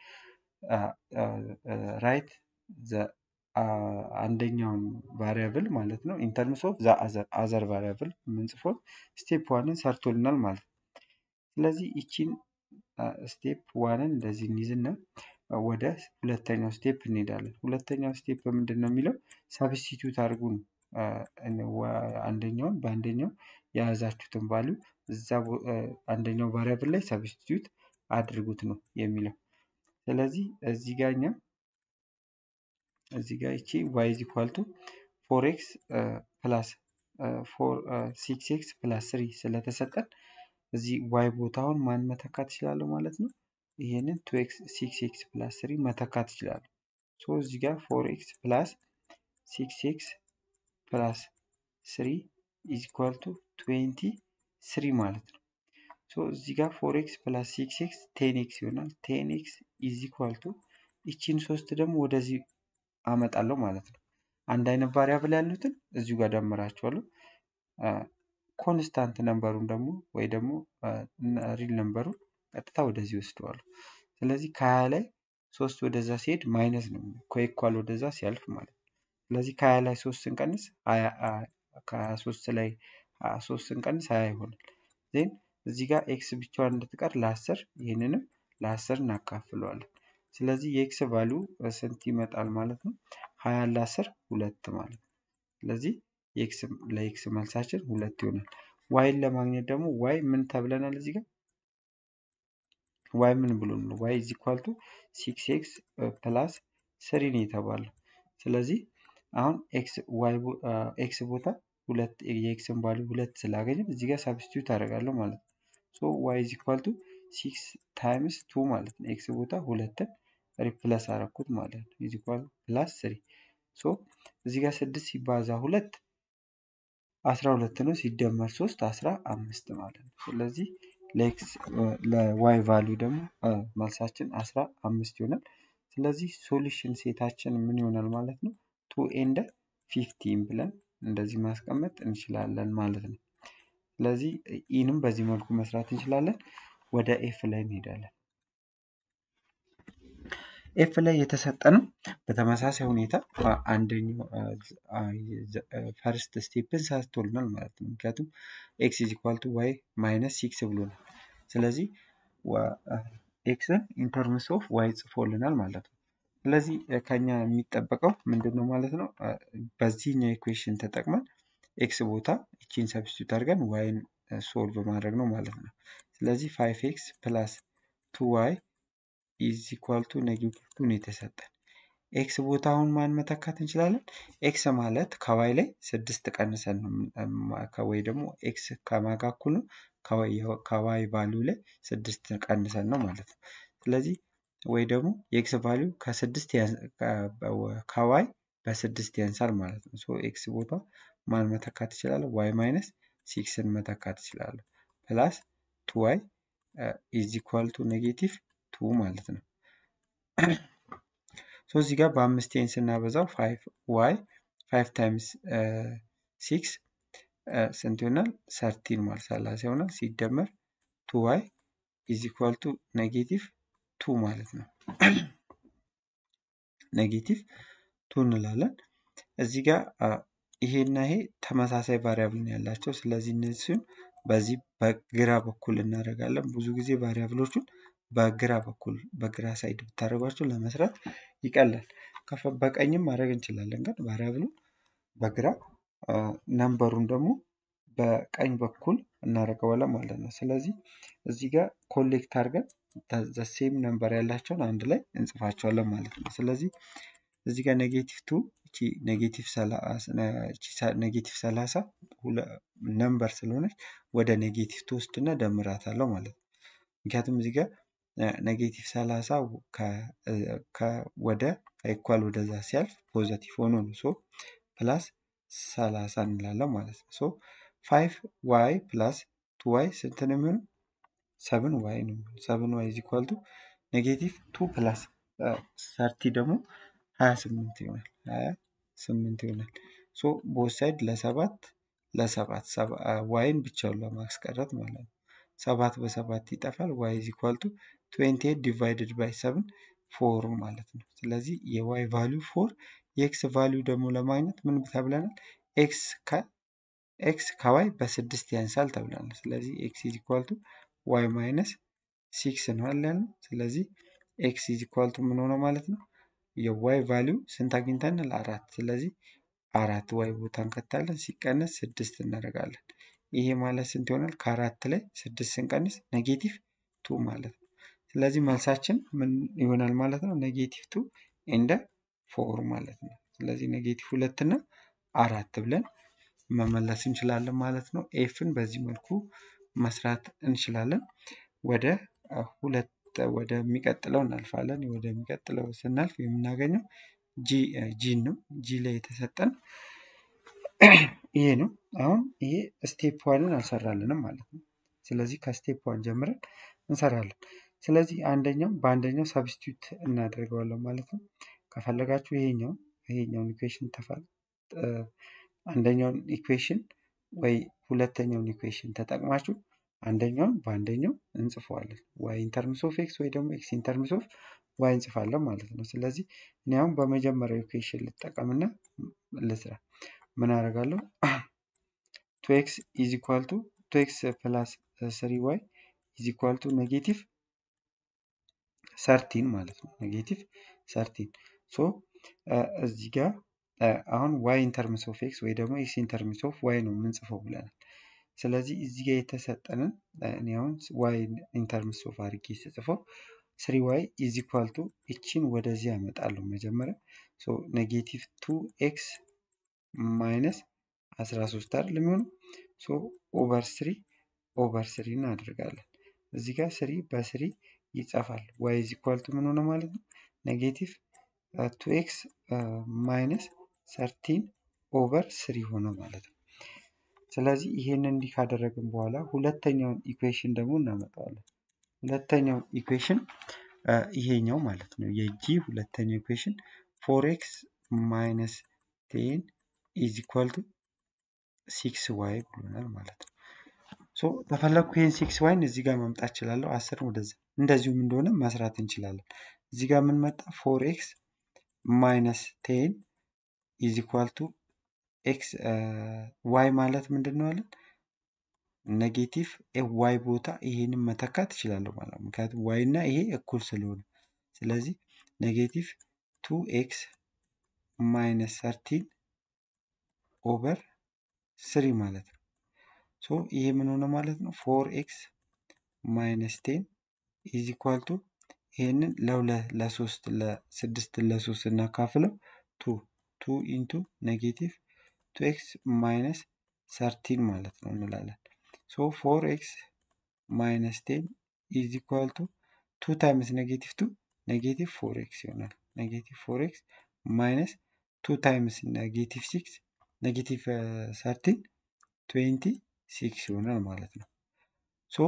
ራይት አንደኛውን ቫሪያብል ማለት ነው ኢንተርምስ ኦፍ አዘር ቫሪያብል የምንጽፈው ስቴፕ ዋንን ሰርቶልናል ማለት ነው። ስለዚህ ይቺን ስቴፕ ዋንን እንደዚህ እንይዝና ወደ ሁለተኛው ስቴፕ እንሄዳለን። ሁለተኛው ስቴፕ ምንድን ነው የሚለው ሰብስቲቱት አድርጉ ነው። አንደኛውን በአንደኛው የያዛችሁትን ቫሊዩ እዛ አንደኛው ቫሪያብል ላይ ሰብስቲቱት አድርጉት ነው የሚለው። ስለዚህ እዚህ ጋር እኛ እዚህ ጋር ይቺ ዋይ ኢዝ ኢኳል ቱ ፎር ኤክስ ፕላስ ፎር ሲክስ ኤክስ ፕላስ ስሪ ስለተሰጠን እዚህ ዋይ ቦታውን ማን መተካት ይችላለሁ ማለት ነው። ይሄንን ቱ ኤክስ ሲክስ ኤክስ ፕላስ ስሪ መተካት ይችላሉ። ሶ እዚህ ጋር ፎር ኤክስ ፕላስ ሲክስ ኤክስ ፕላስ ስሪ ኢዝ ኢኳል ቱ ትዌንቲ ስሪ ማለት ነው። ሶ እዚህ ጋር ፎር ኤክስ ፕላስ ሲክስ ኤክስ ቴን ኤክስ ይሆናል። ቴን ኤክስ ኢዝ ኢኳል ቱ ይቺን ሶስት ደግሞ ወደዚህ አመጣለሁ ማለት ነው። አንድ አይነት ቫሪያብል ያሉትን እዚሁ ጋር ደምራቸዋለሁ። ኮንስታንት ነንበሩን ደግሞ ወይ ደግሞ ሪል ነንበሩን ቀጥታ ወደዚህ ወስደዋለሁ። ስለዚህ ከሀያ ላይ ሶስት ወደዛ ሲሄድ ማይነስ ነው ከኢኳል ወደዛ ሲያልፍ ማለት ነው። ስለዚህ ከሀያ ላይ ሶስት ስንቀንስ ከሀያ ሶስት ላይ ሶስት ስንቀንስ ሀያ ይሆናል። ዜን እዚህ ጋር ኤክስ ብቻዋን እንድትቀር ለአስር ይህንንም ለአስር እናካፍለዋለን። ስለዚህ የኤክስ ቫሊዩ ስንት ይመጣል ማለት ነው? ሀያ ለአስር ሁለት ማለት ነው። ስለዚህ ለኤክስ መልሳችን ሁለት ይሆናል። ዋይን ለማግኘት ደግሞ ዋይ ምን ተብለናል እዚህ ጋር ዋይ ምን ብሎ ነው? ዋይ ኢዝ ኢኳል ቱ ሲክስ ኤክስ ፕላስ ስሪ ነው የተባለው። ስለዚህ አሁን ኤክስ ዋይ ኤክስ ቦታ ሁለት የኤክስን ቫሊዩ ሁለት ስላገኘን እዚህ ጋር ሳብስቲዩት አደርጋለሁ ማለት ነው። ሶ ዋይ ኢዝ ኢኳል ቱ ሲክስ ታይምስ ቱ ማለት ነው። ኤክስ ቦታ ሁለትን ሪፕለስ አረኩት ማለት ነው። ኢዝ ኢኳል ፕላስ ስሪ ሶ እዚህ ጋር ስድስት ሲባዛ ሁለት አስራ ሁለት ነው። ሲደመር ሶስት አስራ አምስት ማለት ነው። ስለዚህ ለኤክስ ለዋይ ቫሊዩ ደግሞ መልሳችን አስራ አምስት ይሆናል። ስለዚህ ሶሉሽን ሴታችን ምን ይሆናል ማለት ነው? ቱ ኤንድ ፊፍቲን ብለን እንደዚህ ማስቀመጥ እንችላለን ማለት ነው። ስለዚህ ኢንም በዚህ መልኩ መስራት እንችላለን። ወደ ኤፍ ላይ እንሄዳለን። ኤፍ ላይ የተሰጠ ነው። በተመሳሳይ ሁኔታ አንደኛው ፈርስት ስቴፕን ሰርቶልናል ማለት ነው። ምክንያቱም ኤክስ ኢዝ ኢኳል ቱ ዋይ ማይነስ ሲክስ ብሎናል። ስለዚህ ኤክስን ኢንተርምስ ኦፍ ዋይ ጽፎልናል ማለት ነው። ስለዚህ ከኛ የሚጠበቀው ምንድን ነው ማለት ነው? በዚህኛው ኢኩዌሽን ተጠቅመን ኤክስ ቦታ ይቺን ሰብስቲቱት አድርገን ዋይን ሶልቭ ማድረግ ነው ማለት ነው። ስለዚህ ፋይቭ ኤክስ ፕላስ ቱ ዋይ ኢዝ ኢኳል ቱ ኔጌቲቭ ቱ ነው የተሰጠን። ኤክስ ቦታውን ማን መተካት እንችላለን? ኤክስ ማለት ከዋይ ላይ ስድስት ቀንሰን ነው ወይ ደግሞ ኤክስ ከማጋ እኩል ነው ከዋይ ቫሊዩ ላይ ስድስት ቀንሰን ነው ማለት ነው። ስለዚህ ወይ ደግሞ የኤክስ ቫሊዩ ከስድስት ከዋይ በስድስት ያንሳል ማለት ነው። ሶ ኤክስ ቦታ ማን መተካት ይችላል? ዋይ ማይነስ ሲክስን መተካት ይችላለሁ። ፕላስ ቱ ዋይ ኢዝ ኢኳል ቱ ኔጌቲቭ ቱ ማለት ነው። ሶ እዚህ ጋር በአምስት ቴን ስናበዛው ፋይቭ ዋይ ፋይቭ ታይምስ ሲክስ ስንት ይሆናል? ሰርቲን ማለት ሰላሳ ይሆናል። ሲደመር ቱ ዋይ ኢዝ ኢኳል ቱ ኔጌቲቭ ቱ ማለት ነው። ኔጌቲቭ ቱ እንላለን። እዚህ ጋር ይሄና ይሄ ተመሳሳይ ቫሪያብል ነው ያላቸው። ስለዚህ እነዚህን በዚህ በግራ በኩል እናደርጋለን። ብዙ ጊዜ ቫሪያብሎቹን በግራ በኩል በግራ ሳይድ ብታደርጓቸው ለመስራት ይቀላል። በቀኝም ማድረግ እንችላለን፣ ግን ቫሪያብሉን በግራ ነምበሩን ደግሞ በቀኝ በኩል እናደርገዋለን ማለት ነው። ስለዚህ እዚህ ጋር ኮሌክት አድርገን ዘሴም ነምበር ያላቸውን አንድ ላይ እንጽፋቸዋለን ማለት ነው። ስለዚህ እዚህ ጋር ኔጌቲቭ ቱ ኔጌቲቭ ሰላሳ ነምበር ስለሆነች ወደ ኔጌቲቭ ቱ ውስጥና ደምራታለሁ ማለት ነው። ምክንያቱም እዚህ ጋር ኔጌቲቭ ሰላሳ ወደ ከኢኳል ወደዛ ሲያልፍ ፖዘቲቭ ሆኖ ነው ሶ ፕላስ ሰላሳ እንላለን ማለት ነው። ሶ ፋይቭ ዋይ ፕላስ ቱ ዋይ ስንት ነው የሚሆነው? ሰብን ዋይ ነው የሚሆነው። ሰብን ዋይ ኢዝ ኢኳል ቱ ኔጌቲቭ ቱ ፕላስ ሰርቲ ደግሞ ሀያ ስምንት ይሆናል። ሀያ ስምንት ይሆናል። ሶ ቦት ሳይድ ለሰባት ለሰባት ዋይን ብቻውን ለማስቀረት ማለት ነው። ሰባት በሰባት ይጠፋል። ዋይ ኢዝ ኢኳል ቱ ትዌንቲ ኤይት ዲቫይድድ ባይ ሰብን ፎር ማለት ነው። ስለዚህ የዋይ ቫሊዩ ፎር የኤክስ ቫሊዩ ደግሞ ለማግኘት ምን ተብለናል? ኤክስ ኤክስ ከዋይ በስድስት ያንሳል ተብለናል። ስለዚህ ኤክስ ኢዝ ኢኳል ቱ ዋይ ማይነስ ሲክስ ነው ያለን። ስለዚህ ኤክስ ኢዝ ኢኳል ቱ ምን ሆነ ማለት ነው? የዋይ ቫሊዩ ስንት አግኝተናል? አራት። ስለዚህ አራት ዋይ ቦታ እንከታለን። ሲቀነስ ስድስት እናደርጋለን። ይሄ ማለት ስንት ይሆናል? ከአራት ላይ ስድስት ስንቀንስ ኔጌቲቭ ቱ ማለት ነው። ስለዚህ መልሳችን ምን ይሆናል ማለት ነው? ኔጌቲቭ ቱ ኤንደ ፎር ማለት ነው። ስለዚህ ኔጌቲቭ ሁለት እና አራት ብለን መመለስ እንችላለን ማለት ነው። ኤፍን በዚህ መልኩ መስራት እንችላለን። ወደ ሁለት ወደሚቀጥለው እናልፋለን። ወደሚቀጥለው ስናልፍ የምናገኘው ጂን ነው። ጂ ላይ የተሰጠን ይሄ ነው። አሁን ይሄ ስቴፕ ዋንን አልሰራልንም ማለት ነው። ስለዚህ ከስቴፕ ዋን ጀምረን እንሰራለን። ስለዚህ አንደኛው በአንደኛው ሰብስቲዩት እናደርገዋለን ማለት ነው። ከፈለጋችሁ ይሄኛው ይሄኛውን ኢኩዌሽን ተፋል አንደኛውን ኢኩዌሽን ወይ ሁለተኛውን ኢኩዌሽን ተጠቅማችሁ አንደኛውን በአንደኛው እንጽፈዋለን። ዋይ ኢንተርምስ ኦፍ ኤክስ ወይ ደግሞ ኤክስ ኢንተርምስ ኦፍ ዋይ እንጽፋለን ማለት ነው። ስለዚህ እኔ አሁን በመጀመሪያው ኢኩዌሽን ልጠቀምና ልስራ። ምን አደርጋለሁ? ቱ ኤክስ ኢዝ ኢኳል ቱ ቱ ኤክስ ፕላስ ስሪ ዋይ ኢዝ ኢኳል ቱ ኔጌቲቭ ሰርቲን ማለት ነው። ኔጌቲቭ ሰርቲን ሶ እዚህ ጋር አሁን ዋይ ኢንተርምስ ኦፍ ኤክስ ወይ ደግሞ ኤክስ ኢንተርምስ ኦፍ ዋይ ነው የምንጽፈው ብለናል። ስለዚህ እዚህ ጋር የተሰጠንን እኔ አሁን ዋይ ኢንተርምስ ኦፍ አድርጌ ስጽፈው ስሪ ዋይ ኢዝ ኢኳል ቱ እቺን ወደዚህ ያመጣለሁ መጀመሪያ ሶ ኔጌቲቭ ቱ ኤክስ ማይነስ 13 አይደል የሚሆነው ሶ ኦቨር ስሪ ኦቨር ስሪ እናደርጋለን። እዚህ ጋር ስሪ በስሪ ይጸፋል። ዋይ ኢዝ ኢኳል ቱ ምን ሆነ ማለት ነው? ኔጌቲቭ ቱ ኤክስ ማይነስ ሰርቲን ኦቨር ስሪ ሆነ ማለት ነው። ስለዚህ ይሄንን እንዲህ ካደረግን በኋላ ሁለተኛውን ኢኩዌሽን ደግሞ እናመጣዋለን። ሁለተኛው ኢኩዌሽን ይሄኛው ማለት ነው። የጂ ሁለተኛው ኢኩዌሽን ፎር ኤክስ ማይነስ ቴን ኢዝ ኢኳል ቱ ሲክስ ዋይ ብሎናል ማለት ነው። ሶ ተፈለግኩ ይህን ሲክስ ዋይን እዚህ ጋር ማምጣት እችላለሁ። አስርን ወደዚህ እንደዚሁም እንደሆነ መስራት እንችላለን። እዚህ ጋር የምንመጣ ፎር ኤክስ ማይነስ ቴን ኢዝ ኢኳል ቱ ኤክስ ዋይ ማለት ምንድን ነው አለን? ኔጌቲቭ ዋይ ቦታ ይሄንን መተካት እችላለሁ ማለት ነው። ምክንያቱም ዋይ እና ይሄ እኩል ስለሆነ ስለዚህ ኔጌቲቭ ቱ ኤክስ ማይነስ ሰርቲን ኦቨር ስሪ ማለት ነው። ሶ ይሄ ምን ሆነ ማለት ነው? ፎር ኤክስ ማይነስ ቴን ኢዝ ኢኳል ቱ ይሄንን ለሁለት ለሶስት ለስድስት ለሶስት እናካፍለው ቱ ቱ ኢንቱ ኔጌቲቭ ቱ ኤክስ ማይነስ ሰርቲን ማለት ነው እንላለን። ሶ ፎር ኤክስ ማይነስ ቴን ኢዝ ኢኳል ቱ ቱ ታይምስ ኔጌቲቭ ቱ ኔጌቲቭ ፎር ኤክስ ይሆናል። ኔጌቲቭ ፎር ኤክስ ማይነስ ቱ ታይምስ ኔጌቲቭ ሲክስ ኔጌቲቭ ሰርቲን ትዌንቲ ሲክስ ይሆናል ማለት ነው። ሶ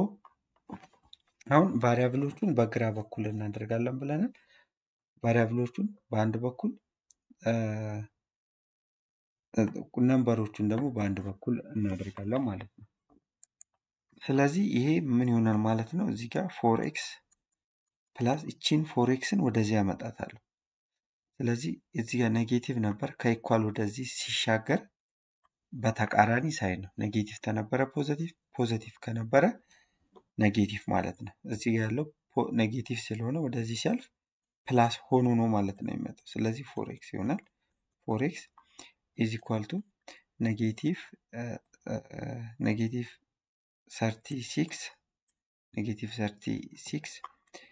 አሁን ቫሪያብሎቹን በግራ በኩል እናደርጋለን ብለናል። ቫሪያብሎቹን በአንድ በኩል ነንበሮቹን ደግሞ በአንድ በኩል እናደርጋለን ማለት ነው። ስለዚህ ይሄ ምን ይሆናል ማለት ነው? እዚህ ጋር ፎር ኤክስ ፕላስ እቺን ፎር ኤክስን ወደዚህ ያመጣታለሁ። ስለዚህ እዚህ ጋር ኔጌቲቭ ነበር ከኢኳል ወደዚህ ሲሻገር በተቃራኒ ሳይን ነው። ኔጌቲቭ ከነበረ ፖዘቲቭ፣ ፖዘቲቭ ከነበረ ኔጌቲቭ ማለት ነው። እዚህ ጋር ያለው ኔጌቲቭ ስለሆነ ወደዚህ ሲያልፍ ፕላስ ሆኖ ነው ማለት ነው የሚመጣው። ስለዚህ ፎር ኤክስ ይሆናል። ፎር ኤክስ ኢዝ ኢኳል ቱ ኔጌቲቭ ኔጌቲቭ ሰርቲ ሲክስ ኔጌቲቭ ሰርቲ ሲክስ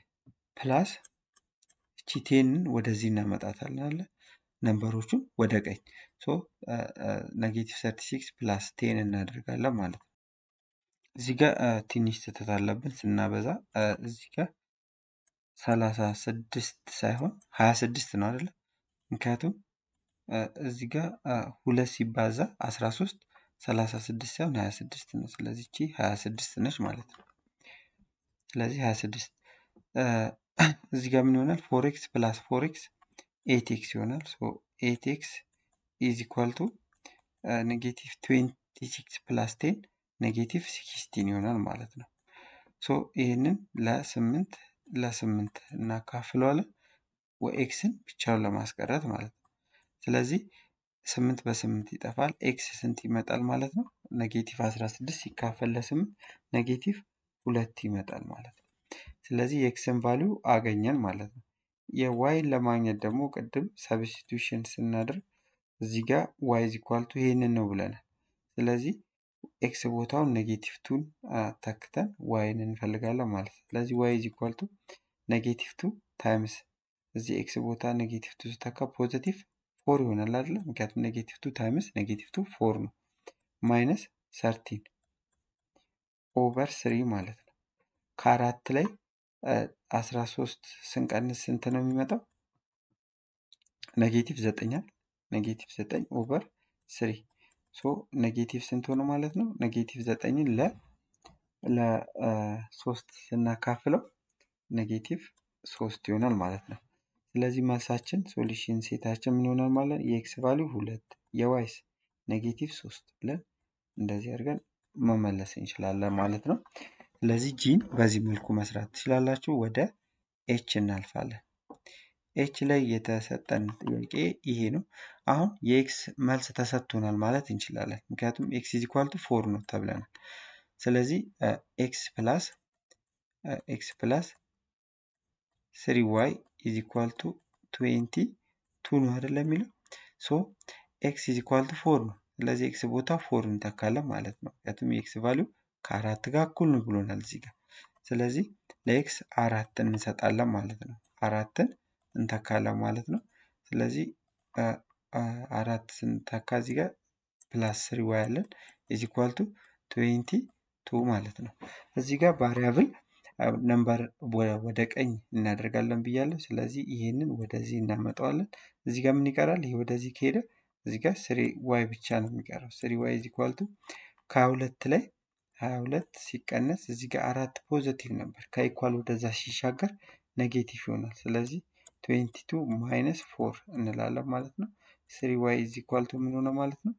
ፕላስ እቺ ቴንን ወደዚህ እናመጣታለን አለ ነንበሮቹን ወደ ቀኝ ሶ ኔጌቲቭ ሰርቲ ሲክስ ፕላስ ቴን እናደርጋለን ማለት ነው። እዚህ ጋር ትንሽ ስህተት አለብን ስናበዛ እዚህ ጋር ሰላሳ ስድስት ሳይሆን ሀያ ስድስት ነው አይደለ? ምክንያቱም እዚህ ጋር ሁለት ሲባዛ አስራ ሶስት ሰላሳ ስድስት ሳይሆን ሀያ ስድስት ነው። ስለዚህ እቺ ሀያ ስድስት ነች ማለት ነው። ስለዚህ ሀያ ስድስት እዚህ ጋር ምን ይሆናል? ፎር ኤክስ ፕላስ ፎር ኤክስ ኤት ኤክስ ይሆናል። ሶ ኤት ኤክስ ኢዝ ኢኳል ቱ ኔጌቲቭ ትዌንቲ ሲክስ ፕላስ ቴን ኔጌቲቭ ሲክስቲን ይሆናል ማለት ነው። ሶ ይህንን ለስምንት ለስምንት እናካፍለዋለን ወኤክስን ብቻውን ለማስቀረት ማለት ነው። ስለዚህ ስምንት በስምንት ይጠፋል። ኤክስ ስንት ይመጣል ማለት ነው? ኔጌቲቭ አስራ ስድስት ሲካፈል ለስምንት ኔጌቲቭ ሁለት ይመጣል ማለት ነው። ስለዚህ የኤክስን ቫሊዩ አገኘን ማለት ነው። የዋይን ለማግኘት ደግሞ ቅድም ሰብስቲቱሽን ስናደርግ እዚህ ጋር ዋይ ኢዝ ኢኳል ቱ ይሄንን ነው ብለናል። ስለዚህ ኤክስ ቦታውን ኔጌቲቭ ቱን ተክተን ዋይን እንፈልጋለን ማለት ነው። ስለዚህ ዋይ ኢዝ ኢኳል ቱ ኔጌቲቭ ቱ ታይምስ እዚህ ኤክስ ቦታ ኔጌቲቭ ቱ ስተካ ፖዘቲቭ ፎር ይሆናል አይደለ? ምክንያቱም ኔጌቲቭ ቱ ታይምስ ኔጌቲቭ ቱ ፎር ነው። ማይነስ ሰርቲን ኦቨር ስሪ ማለት ነው። ከአራት ላይ አስራ ሶስት ስንቀንስ ስንት ነው የሚመጣው? ኔጌቲቭ ዘጠኛል ኔጌቲቭ ዘጠኝ ኦቨር ስሪ ሶ ኔጌቲቭ ስንት ሆነ ማለት ነው? ኔጌቲቭ ዘጠኝን ለ ለሶስት ስናካፍለው ኔጌቲቭ ሶስት ይሆናል ማለት ነው። ስለዚህ መልሳችን ሶሉሽን ሴታችን ምን ይሆናል ማለት ነው? የኤክስ ቫሊዩ ሁለት የዋይስ ኔጌቲቭ ሶስት ብለን እንደዚህ አድርገን መመለስ እንችላለን ማለት ነው። ስለዚህ ጂን በዚህ መልኩ መስራት ትችላላችሁ። ወደ ኤች እናልፋለን። ኤች ላይ የተሰጠን ጥያቄ ይሄ ነው። አሁን የኤክስ መልስ ተሰጥቶናል ማለት እንችላለን። ምክንያቱም ኤክስ ኢዝ ኢኳል ቱ ፎር ነው ተብለናል። ስለዚህ ኤክስ ፕላስ ኤክስ ፕላስ ስሪ ዋይ ኢዝ ኢኳል ቱ ትዌንቲ ቱ ነው አይደለም የሚለው ሶ ኤክስ ኢዝ ኢኳል ቱ ፎር ነው። ስለዚህ ኤክስ ቦታ ፎር እንተካለን ማለት ነው። ምክንያቱም የኤክስ ቫሊዩ ከአራት ጋር እኩል ነው ብሎናል እዚህ ጋር። ስለዚህ ለኤክስ አራትን እንሰጣለን ማለት ነው። አራትን እንተካለን ማለት ነው። ስለዚህ አራት ስንተካ እዚህ ጋር ፕላስ ስሪ ዋይ አለን ኢዝ ኢኳል ቱ ትዌንቲ ቱ ማለት ነው። እዚህ ጋር ቫሪያብል ነምበር ወደ ቀኝ እናደርጋለን ብያለሁ። ስለዚህ ይሄንን ወደዚህ እናመጣዋለን። እዚህ ጋር ምን ይቀራል? ይሄ ወደዚህ ከሄደ እዚህ ጋር ስሪ ዋይ ብቻ ነው የሚቀረው። ስሪ ዋይ ኢዝ ኢኳል ቱ ከሀያ ሁለት ላይ ሀያ ሁለት ሲቀነስ እዚህ ጋር አራት ፖዘቲቭ ነበር። ከኢኳል ወደዛ ሲሻገር ኔጌቲቭ ይሆናል። ስለዚህ ትዌንቲ ቱ ማይነስ ፎር እንላለን ማለት ነው። ስሪ ዋይ ኢዝ ኢኳል ቱ ምን ሆነ ማለት ነው?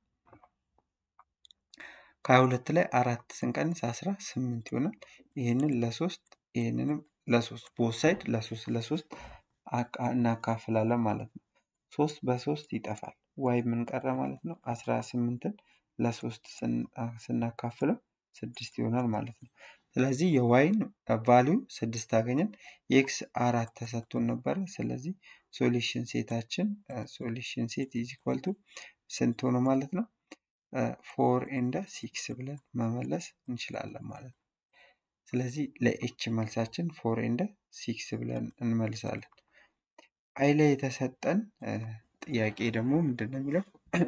ከሀያ ሁለት ላይ አራት ስንቀንስ አስራ ስምንት ይሆናል። ይህንን ለሶስት ይህንንም ለሶስት ቦት ሳይድ ለሶስት ለሶስት እናካፍላለን ማለት ነው። ሶስት በሶስት ይጠፋል። ዋይ ምን ቀረ ማለት ነው? አስራ ስምንትን ለሶስት ስናካፍለው ስድስት ይሆናል ማለት ነው። ስለዚህ የዋይን ቫሊዩ ስድስት አገኘን። የኤክስ አራት ተሰጥቶን ነበረ። ስለዚህ ሶሉሽን ሴታችን ሶሉሽን ሴት ኢዝ ኢኳል ቱ ስንት ሆነ ማለት ነው? ፎር ኤንድ ሲክስ ብለን መመለስ እንችላለን ማለት ነው። ስለዚህ ለኤች መልሳችን ፎር ኤንድ ሲክስ ብለን እንመልሳለን። አይ ላይ የተሰጠን ጥያቄ ደግሞ ምንድን ነው የሚለው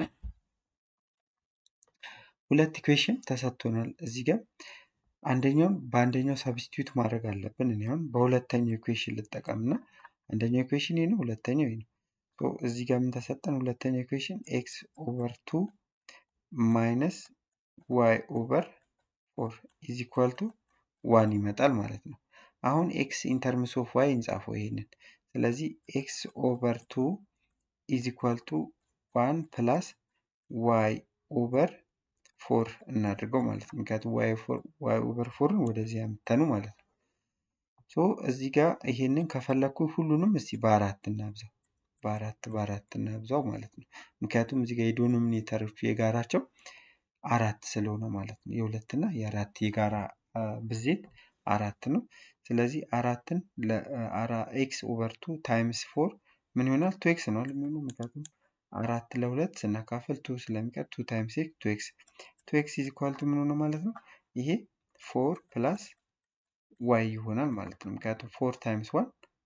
ሁለት ኢኩዌሽን ተሰጥቶናል እዚህ ጋር አንደኛውን በአንደኛው ሰብስቲዩት ማድረግ አለብን። እኔ አሁን በሁለተኛው ኢኩዌሽን ልጠቀም እና አንደኛው ኢኩዌሽን ይህ ነው፣ ሁለተኛው ይህ ነው። እዚህ ጋር ምን ተሰጠን? ሁለተኛው ኢኩዌሽን ኤክስ ኦቨር ቱ ማይነስ ዋይ ኦቨር ፎር ኢዝ ኢኳል ቱ ዋን ይመጣል ማለት ነው። አሁን ኤክስ ኢንተርምስ ኦፍ ዋይ እንጻፈው ይሄንን። ስለዚህ ኤክስ ኦቨር ቱ ኢዝ ኢኳል ቱ ዋን ፕላስ ዋይ ኦቨር ፎር እናድርገው ማለት ነው። ምክንያቱም ዋይ ኦቨር ፎርን ወደዚህ ያምተኑ ማለት ነው። ሶ እዚህ ጋር ይሄንን ከፈለግኩ ሁሉንም እስቲ በአራት እናብዛው፣ በአራት በአራት እናብዛው ማለት ነው። ምክንያቱም እዚህ ጋር የዶኖሚኔተሮቹ የጋራቸው አራት ስለሆነ ማለት ነው። የሁለትና የአራት የጋራ ብዜት አራት ነው። ስለዚህ አራትን ኤክስ ኦቨር ቱ ታይምስ ፎር ምን ይሆናል? ቱ ኤክስ ነው የሚሆነው ምክንያቱም አራት ለሁለት ስናካፍል ቱ ስለሚቀር ቱ ታይምስ ኤክስ ቱ ኤክስ ቱ ኤክስ ኢዝ ኢኳል ቱ ምን ሆነ ማለት ነው? ይሄ ፎር ፕላስ ዋይ ይሆናል ማለት ነው። ምክንያቱም ፎር ታይምስ ዋን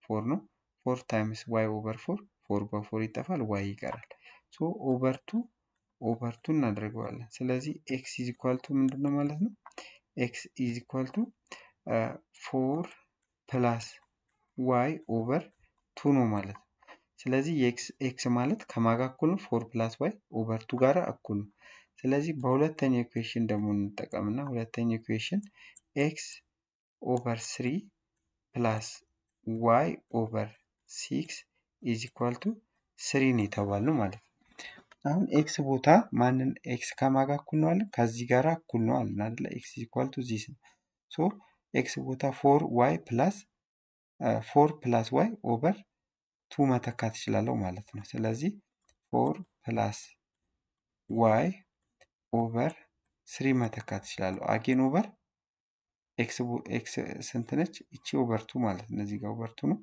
ፎር ነው። ፎር ታይምስ ዋይ ኦቨር ፎር ፎር በፎር ይጠፋል፣ ዋይ ይቀራል። ሶ ኦቨር ቱ ኦቨር ቱ እናደርገዋለን። ስለዚህ ኤክስ ኢዝ ኢኳል ቱ ምንድን ነው ማለት ነው? ኤክስ ኢዝ ኢኳል ቱ ፎር ፕላስ ዋይ ኦቨር ቱ ነው ማለት ነው። ስለዚህ ኤክስ ማለት ከማጋ እኩል ነው ፎር ፕላስ ዋይ ኦቨር ቱ ጋር እኩል ነው። ስለዚህ በሁለተኛው ኢኩዌሽን ደግሞ እንጠቀምና ሁለተኛው ኢኩዌሽን ኤክስ ኦቨር ስሪ ፕላስ ዋይ ኦቨር ሲክስ ኢዝ ኢኳል ቱ ስሪ ነው የተባልነው ማለት ነው። አሁን ኤክስ ቦታ ማንን ኤክስ ከማጋ እኩል ነው አለን? ከዚህ ጋር እኩል ነው አለን አይደለ? ኤክስ ኢዝ ኢኳል ቱ ዚስ ነው። ሶ ኤክስ ቦታ ፎር ዋይ ፕላስ ፎር ፕላስ ዋይ ኦቨር ቱ መተካት እችላለሁ ማለት ነው። ስለዚህ ፎር ፕላስ ዋይ ኦቨር ስሪ መተካት እችላለሁ። አጌን ኦቨር ኤክስ ስንት ነች? እቺ ኦቨር ቱ ማለት ነው። እዚህ ጋር ኦቨር ቱ ነው።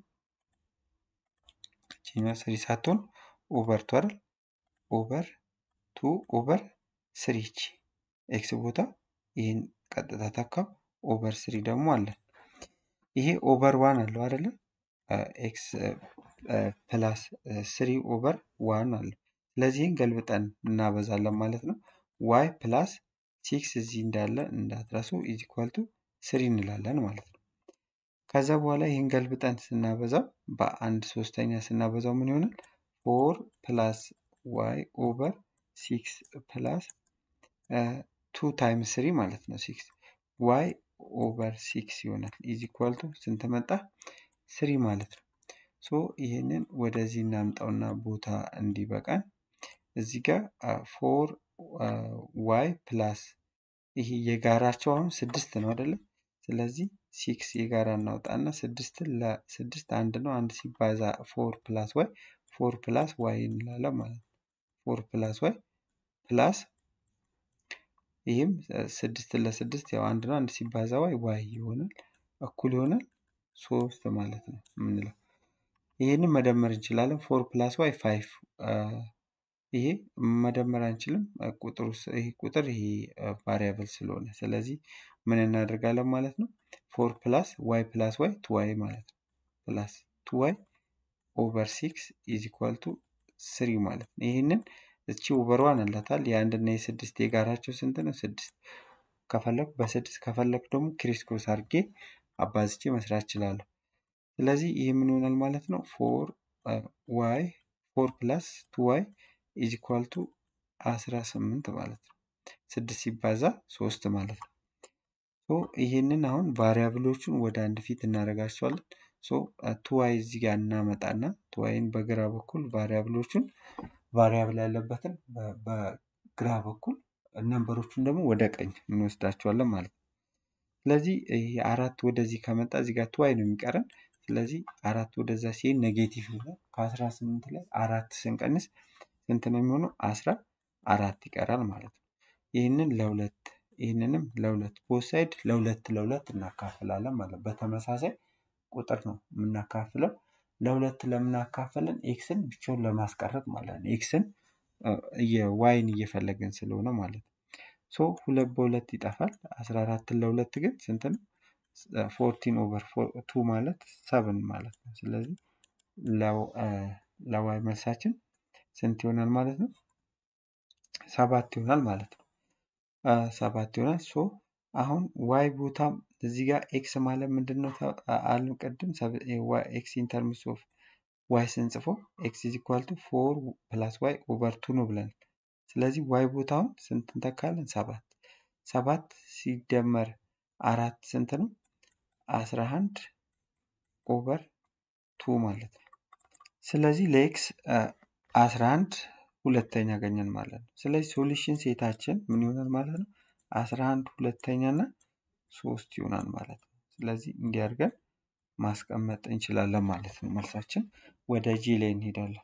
እቺኛ ስሪ ሳትሆን ኦቨር ቱ አይደል? ኦቨር ቱ ኦቨር ስሪ እቺ ኤክስ ቦታ ይህን ቀጥታ ተካው። ኦቨር ስሪ ደግሞ አለን። ይሄ ኦቨር ዋን አለው አይደለ? ኤክስ ፕላስ ስሪ ኦቨር ዋን አለው። ስለዚህን ገልብጠን እናበዛለን ማለት ነው። ዋይ ፕላስ ሲክስ እዚህ እንዳለ እንዳትረሱ ኢዝ ኢኳል ቱ ስሪ እንላለን ማለት ነው። ከዛ በኋላ ይህን ገልብጠን ስናበዛው በአንድ ሶስተኛ ስናበዛው ምን ይሆናል? ፎር ፕላስ ዋይ ኦቨር ሲክስ ፕላስ ቱ ታይምስ ስሪ ማለት ነው። ሲክስ ዋይ ኦቨር ሲክስ ይሆናል ኢዝ ኢኳል ቱ ስንት መጣ? ስሪ ማለት ነው። ሶ ይህንን ወደዚህ እናምጣውና ቦታ እንዲበቃን እዚህ ጋር ፎር ዋይ ፕላስ ይሄ የጋራቸው አሁን ስድስት ነው አይደለም? ስለዚህ ሲክስ የጋራ እናውጣና ስድስትን ለስድስት አንድ ነው። አንድ ሲባዛ ፎር ፕላስ ዋይ ፎር ፕላስ ዋይ እንላለን ማለት ነው። ፎር ፕላስ ዋይ ፕላስ ይህም ስድስትን ለስድስት ያው አንድ ነው። አንድ ሲባዛ ዋይ ዋይ ይሆናል እኩል ይሆናል ሶስት ማለት ነው የምንለው። ይህንን መደመር እንችላለን። ፎር ፕላስ ዋይ ፋይቭ ይሄ መደመር አንችልም። ቁጥሩ ይሄ ቁጥር ይሄ ቫሪያብል ስለሆነ ስለዚህ ምን እናደርጋለን ማለት ነው። ፎር ፕላስ ዋይ ፕላስ ዋይ ቱ ዋይ ማለት ነው። ፕላስ ቱ ዋይ ኦቨር ሲክስ ኢዝ ኢኳል ቱ ስሪ ማለት ነው። ይህንን እቺ ኦቨር ዋን አላታል የአንድና የስድስት የጋራቸው ስንት ነው? ስድስት ከፈለኩ በስድስት ከፈለኩ ደግሞ ክሪስክሮስ አድርጌ አባዝቼ መስራት እችላለሁ። ስለዚህ ይህ ምን ይሆናል ማለት ነው? ፎር ዋይ ፎር ፕላስ ቱ ዋይ ኢዝ ኢኳል ቱ አስራ ስምንት ማለት ነው። ስድስት ሲባዛ ሶስት ማለት ነው። ሶ ይህንን አሁን ቫሪያብሎቹን ወደ አንድ ፊት እናደርጋቸዋለን። ሶ ቱ ዋይ እዚህ ጋር እናመጣና ቱ ዋይን በግራ በኩል ቫሪያብሎቹን ቫሪያብል ያለበትን በግራ በኩል ነንበሮቹን ደግሞ ወደ ቀኝ እንወስዳቸዋለን ማለት ነው። ስለዚህ ይሄ አራት ወደዚህ ከመጣ እዚህ ጋር ቱ ዋይ ነው የሚቀረን። ስለዚህ አራት ወደዛ ሲሄድ ኔጌቲቭ ይሆናል። ከአስራ ስምንት ላይ አራት ስንቀንስ ስንት ነው የሚሆነው? አስራ አራት ይቀራል ማለት ነው። ይህንን ለሁለት ይህንንም ለሁለት ቦሳይድ ለሁለት ለሁለት እናካፍላለን ማለት ነው። በተመሳሳይ ቁጥር ነው የምናካፍለው። ለሁለት ለምናካፍልን ኤክስን ብቻውን ለማስቀረት ማለት ነው። ኤክስን ዋይን እየፈለግን ስለሆነ ማለት ነው። ሶ ሁለት በሁለት ይጠፋል። አስራ አራትን ለሁለት ግን ስንት ነው? ፎርቲን ኦቨር ቱ ማለት ሰብን ማለት ነው። ስለዚህ ለዋይ መልሳችን ስንት ይሆናል ማለት ነው? ሰባት ይሆናል ማለት ነው። ሰባት ይሆናል። ሶ አሁን ዋይ ቦታ እዚህ ጋር ኤክስ ማለት ምንድን ነው አሉ ቅድም ኤክስ ኢንተርምስ ኦፍ ዋይ ስንጽፎ ኤክስ ኢዝ ኢኳል ቱ ፎር ፕላስ ዋይ ኦቨር ቱ ነው ብለን ስለዚህ ዋይ ቦታውን ስንት እንተካለን? ሰባት ሰባት ሲደመር አራት ስንት ነው? አስራ አንድ ኦቨር ቱ ማለት ነው። ስለዚህ ለኤክስ አስራ አንድ ሁለተኛ አገኘን ማለት ነው። ስለዚህ ሶሉሽን ሴታችን ምን ይሆናል ማለት ነው? አስራ አንድ ሁለተኛ እና ሶስት ይሆናል ማለት ነው። ስለዚህ እንዲያርገን ማስቀመጥ እንችላለን ማለት ነው። መልሳችን ወደ ጂ ላይ እንሄዳለን።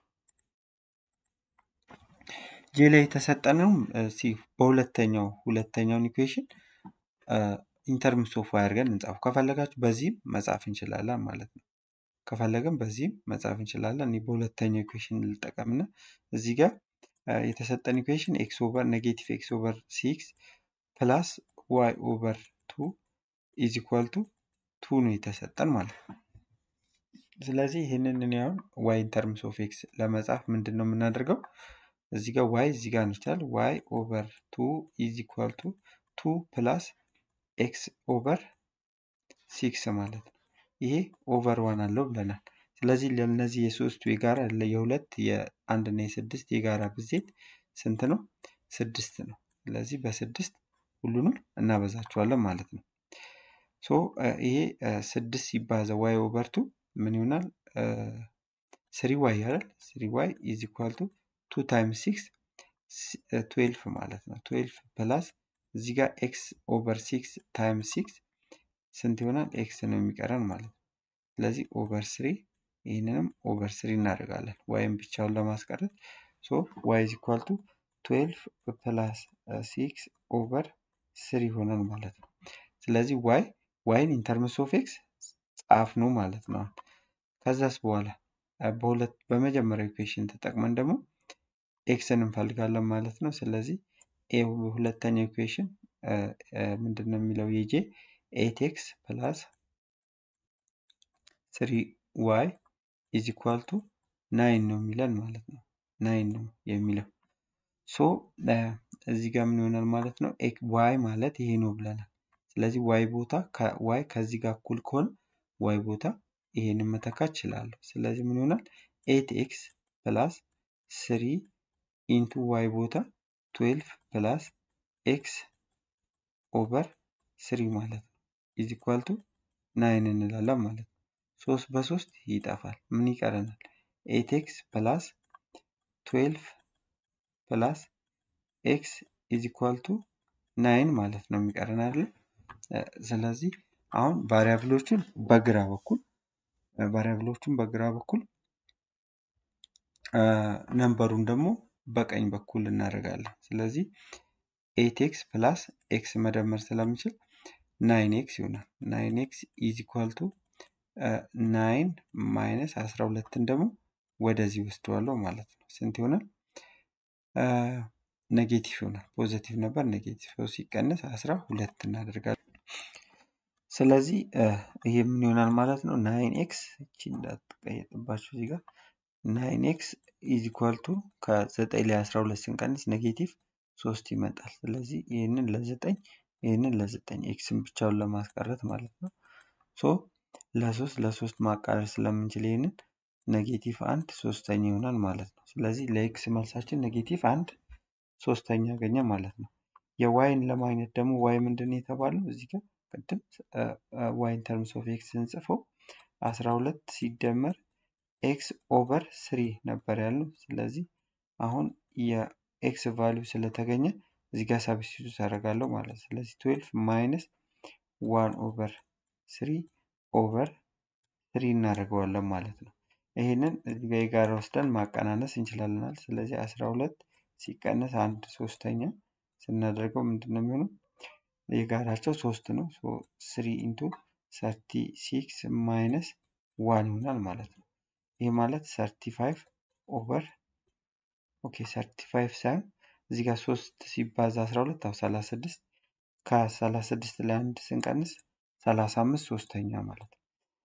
ጂ ላይ የተሰጠነውም ሲ በሁለተኛው ሁለተኛውን ኢኩዌሽን ኢንተርምስ ኦፍ ዋይ አድርገን እንጻፉ። ከፈለጋችሁ በዚህም መጻፍ እንችላለን ማለት ነው። ከፈለግን በዚህም መጻፍ እንችላለን። እኔ በሁለተኛው ኢኩዌሽን ልጠቀምና እዚህ ጋር የተሰጠን ኢኩዌሽን ኤክስ ኦቨር ኔጌቲቭ ኤክስ ኦቨር ሲክስ ፕላስ ዋይ ኦቨር ቱ ኢዝ ኢኳል ቱ ቱ ነው የተሰጠን ማለት ነው። ስለዚህ ይህንን እኔ አሁን ዋይ ኢን ተርምስ ኦፍ ኤክስ ለመጻፍ ምንድን ነው የምናደርገው? እዚህ ጋር ዋይ እዚህ ጋር እንችላል ዋይ ኦቨር ቱ ኢዝ ኢኳል ቱ ቱ ፕላስ ኤክስ ኦቨር ሲክስ ማለት ነው። ይሄ ኦቨር ዋን አለው ብለናል። ስለዚህ ለእነዚህ የሶስቱ የጋራ የሁለት የአንድ እና የስድስት የጋራ ብዜት ስንት ነው? ስድስት ነው። ስለዚህ በስድስት ሁሉንም እናበዛቸዋለን ማለት ነው። ሶ ይሄ ስድስት ሲባዛ ዋይ ኦቨር ቱ ምን ይሆናል? ስሪ ዋይ አይደል? ስሪ ዋይ ኢዝ ኢኳል ቱ ቱ ታይምስ ሲክስ ትዌልፍ ማለት ነው። ትዌልፍ ፕላስ እዚህ ጋር ኤክስ ኦቨር ሲክስ ታይምስ ሲክስ ስንት ይሆናል? ኤክስ ነው የሚቀረን ማለት ነው። ስለዚህ ኦቨር ስሪ ይህንንም ኦቨር ስሪ እናደርጋለን ዋይም ብቻውን ለማስቀረት ሶ ዋይ ኢዝ ኢኳል ቱ ትዌልፍ ፕላስ ሲክስ ኦቨር ስሪ ይሆናል ማለት ነው። ስለዚህ ዋይ ዋይን ኢንተርምስ ኦፍ ኤክስ ጻፍ ነው ማለት ነው። ከዛስ በኋላ በሁለት በመጀመሪያው ኢኩዌሽን ተጠቅመን ደግሞ ኤክስን እንፈልጋለን ማለት ነው። ስለዚህ ኤ ሁለተኛው ኢኩዌሽን ምንድን ነው የሚለው የጄ ኤት ኤክስ ፕላስ ስሪ ዋይ ኢዝ ኢኳል ቱ ናይን ነው የሚለን ማለት ነው። ናይን ነው የሚለው ሶ እዚህ ጋር ምን ይሆናል ማለት ነው። ዋይ ማለት ይሄ ነው ብለናል። ስለዚህ ዋይ ቦታ ዋይ ከዚህ ጋር እኩል ከሆነ ዋይ ቦታ ይሄንን መተካት እችላለሁ። ስለዚህ ምን ይሆናል ኤት ኤክስ ፕላስ ስሪ ኢንቱ ዋይ ቦታ ትዌልቭ ፕላስ ኤክስ ኦቨር ስሪ ማለት ነው ኢዝ ኢኳል ቱ ናይን እንላለን ማለት ነው። ሶስት በሶስት ይጠፋል። ምን ይቀረናል? ኤት ኤክስ ፕላስ ትዌልቭ ፕላስ ኤክስ ኢዝ ኢኳል ቱ ናይን ማለት ነው የሚቀረን አይደለ? ስለዚህ አሁን ቫሪያብሎቹን በግራ በኩል ቫሪያብሎቹን በግራ በኩል ነንበሩን ደግሞ በቀኝ በኩል እናደርጋለን። ስለዚህ ኤት ኤክስ ፕላስ ኤክስ መደመር ስለምችል ናይን ኤክስ ይሆናል። ናይን ኤክስ ኢዝ ኢኳል ቱ ናይን ማይነስ አስራ ሁለትን ደግሞ ወደዚህ ወስደዋለሁ ማለት ነው። ስንት ይሆናል? ኔጌቲቭ ይሆናል። ፖዘቲቭ ነበር ኔጌቲቭ ሶስት ሲቀነስ አስራ ሁለት እናደርጋለን። ስለዚህ ይሄ ምን ይሆናል ማለት ነው? ናይን ኤክስ እቺ እንዳትቀየጥባችሁ እዚህ ጋር ናይን ኤክስ ኢዝ ኢኳል ቱ ከዘጠኝ ላይ አስራ ሁለት ስንቀንስ ኔጌቲቭ ሶስት ይመጣል። ስለዚህ ይህንን ለዘጠኝ ይህንን ለዘጠኝ ኤክስን ብቻውን ለማስቀረት ማለት ነው። ሶ ለሶስት ለሶስት ማቃለል ስለምንችል ይህንን ኔጌቲቭ አንድ ሶስተኛ ይሆናል ማለት ነው። ስለዚህ ለኤክስ መልሳችን ኔጌቲቭ አንድ ሶስተኛ ያገኘ ማለት ነው። የዋይን ለማግኘት ደግሞ ዋይ ምንድን ነው የተባለው እዚህ ጋር ቅድም ዋይን ተርምስ ኦፍ ኤክስ ስንጽፈው አስራ ሁለት ሲደመር ኤክስ ኦቨር ስሪ ነበር ያለው። ስለዚህ አሁን የኤክስ ቫሊዩ ስለተገኘ እዚህ ጋር ሳብስቲቱት አደርጋለሁ ማለት ነው። ስለዚህ ትዌልፍ ማይነስ ዋን ኦቨር ስሪ ኦቨር ስሪ እናደርገዋለን ማለት ነው። ይህንን እዚህ ጋር የጋራ ወስደን ማቀናነስ እንችላለናል። ስለዚህ አስራ ሁለት ሲቀነስ አንድ ሶስተኛ ስናደርገው ምንድን ነው የሚሆነው? የጋራቸው ሶስት ነው። ስሪ ኢንቱ ሰርቲ ሲክስ ማይነስ ዋን ይሆናል ማለት ነው። ይህ ማለት ሰርቲ ፋይቭ ኦቨር ኦኬ ሰርቲ ፋይቭ ሳይሆን እዚህ ጋር ሶስት ሲባዛ አስራ ሁለት አው ሰላሳ ስድስት ከሰላሳ ስድስት ላይ አንድ ስንቀንስ ሰላሳ አምስት ሶስተኛ ማለት ነው።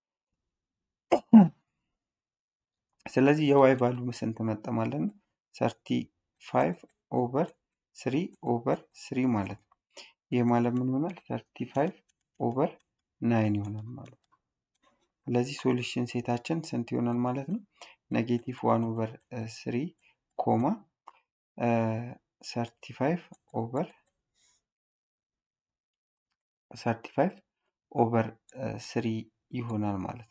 ስለዚህ የዋይ ቫሉ ስንት መጣ ማለት ነው? ሰርቲ ፋይቭ ኦቨር ስሪ ኦቨር ስሪ ማለት ነው። ይህ ማለት ምን ይሆናል? ሰርቲ ፋይቭ ኦቨር ናይን ይሆናል ማለት ነው። ስለዚህ ሶሉሽን ሴታችን ስንት ይሆናል ማለት ነው? ኔጌቲቭ ዋን ኦቨር ስሪ ኮማ ሰርቲ ፋይቭ ኦቨር ሰርቲ ፋይቭ ኦቨር ስሪ ይሆናል ማለት ነው።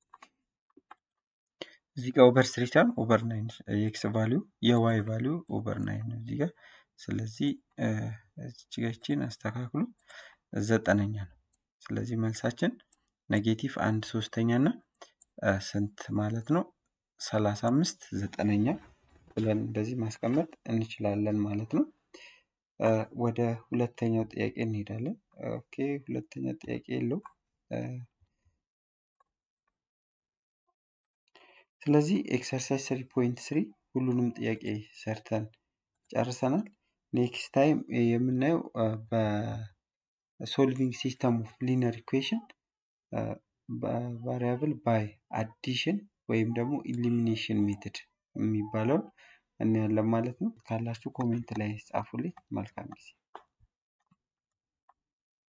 እዚህ ጋር ኦቨር ስሪ ሳይሆን ኦቨር ናይን የኤክስ ቫሊዩ የዋይ ቫሊዩ ኦቨር ናይን ነው እዚህ ጋር። ስለዚህ እዚህ ጋር ይቺን አስተካክሉ ዘጠነኛ ነው። ስለዚህ መልሳችን ኔጌቲቭ አንድ ሶስተኛ እና ስንት ማለት ነው ሰላሳ አምስት ዘጠነኛ ብለን እንደዚህ ማስቀመጥ እንችላለን ማለት ነው። ወደ ሁለተኛው ጥያቄ እንሄዳለን። ኦኬ ሁለተኛ ጥያቄ የለው። ስለዚህ ኤክሰርሳይዝ ስሪ ፖይንት ስሪ ሁሉንም ጥያቄ ሰርተን ጨርሰናል። ኔክስት ታይም የምናየው በሶልቪንግ ሲስተም ኦፍ ሊነር ኢኩዌሽን ቫሪያብል ባይ አዲሽን ወይም ደግሞ ኢሊሚኔሽን ሜትድ የሚባለውን እናያለን ማለት ነው። ካላችሁ ኮሜንት ላይ ጻፉልኝ። መልካም ጊዜ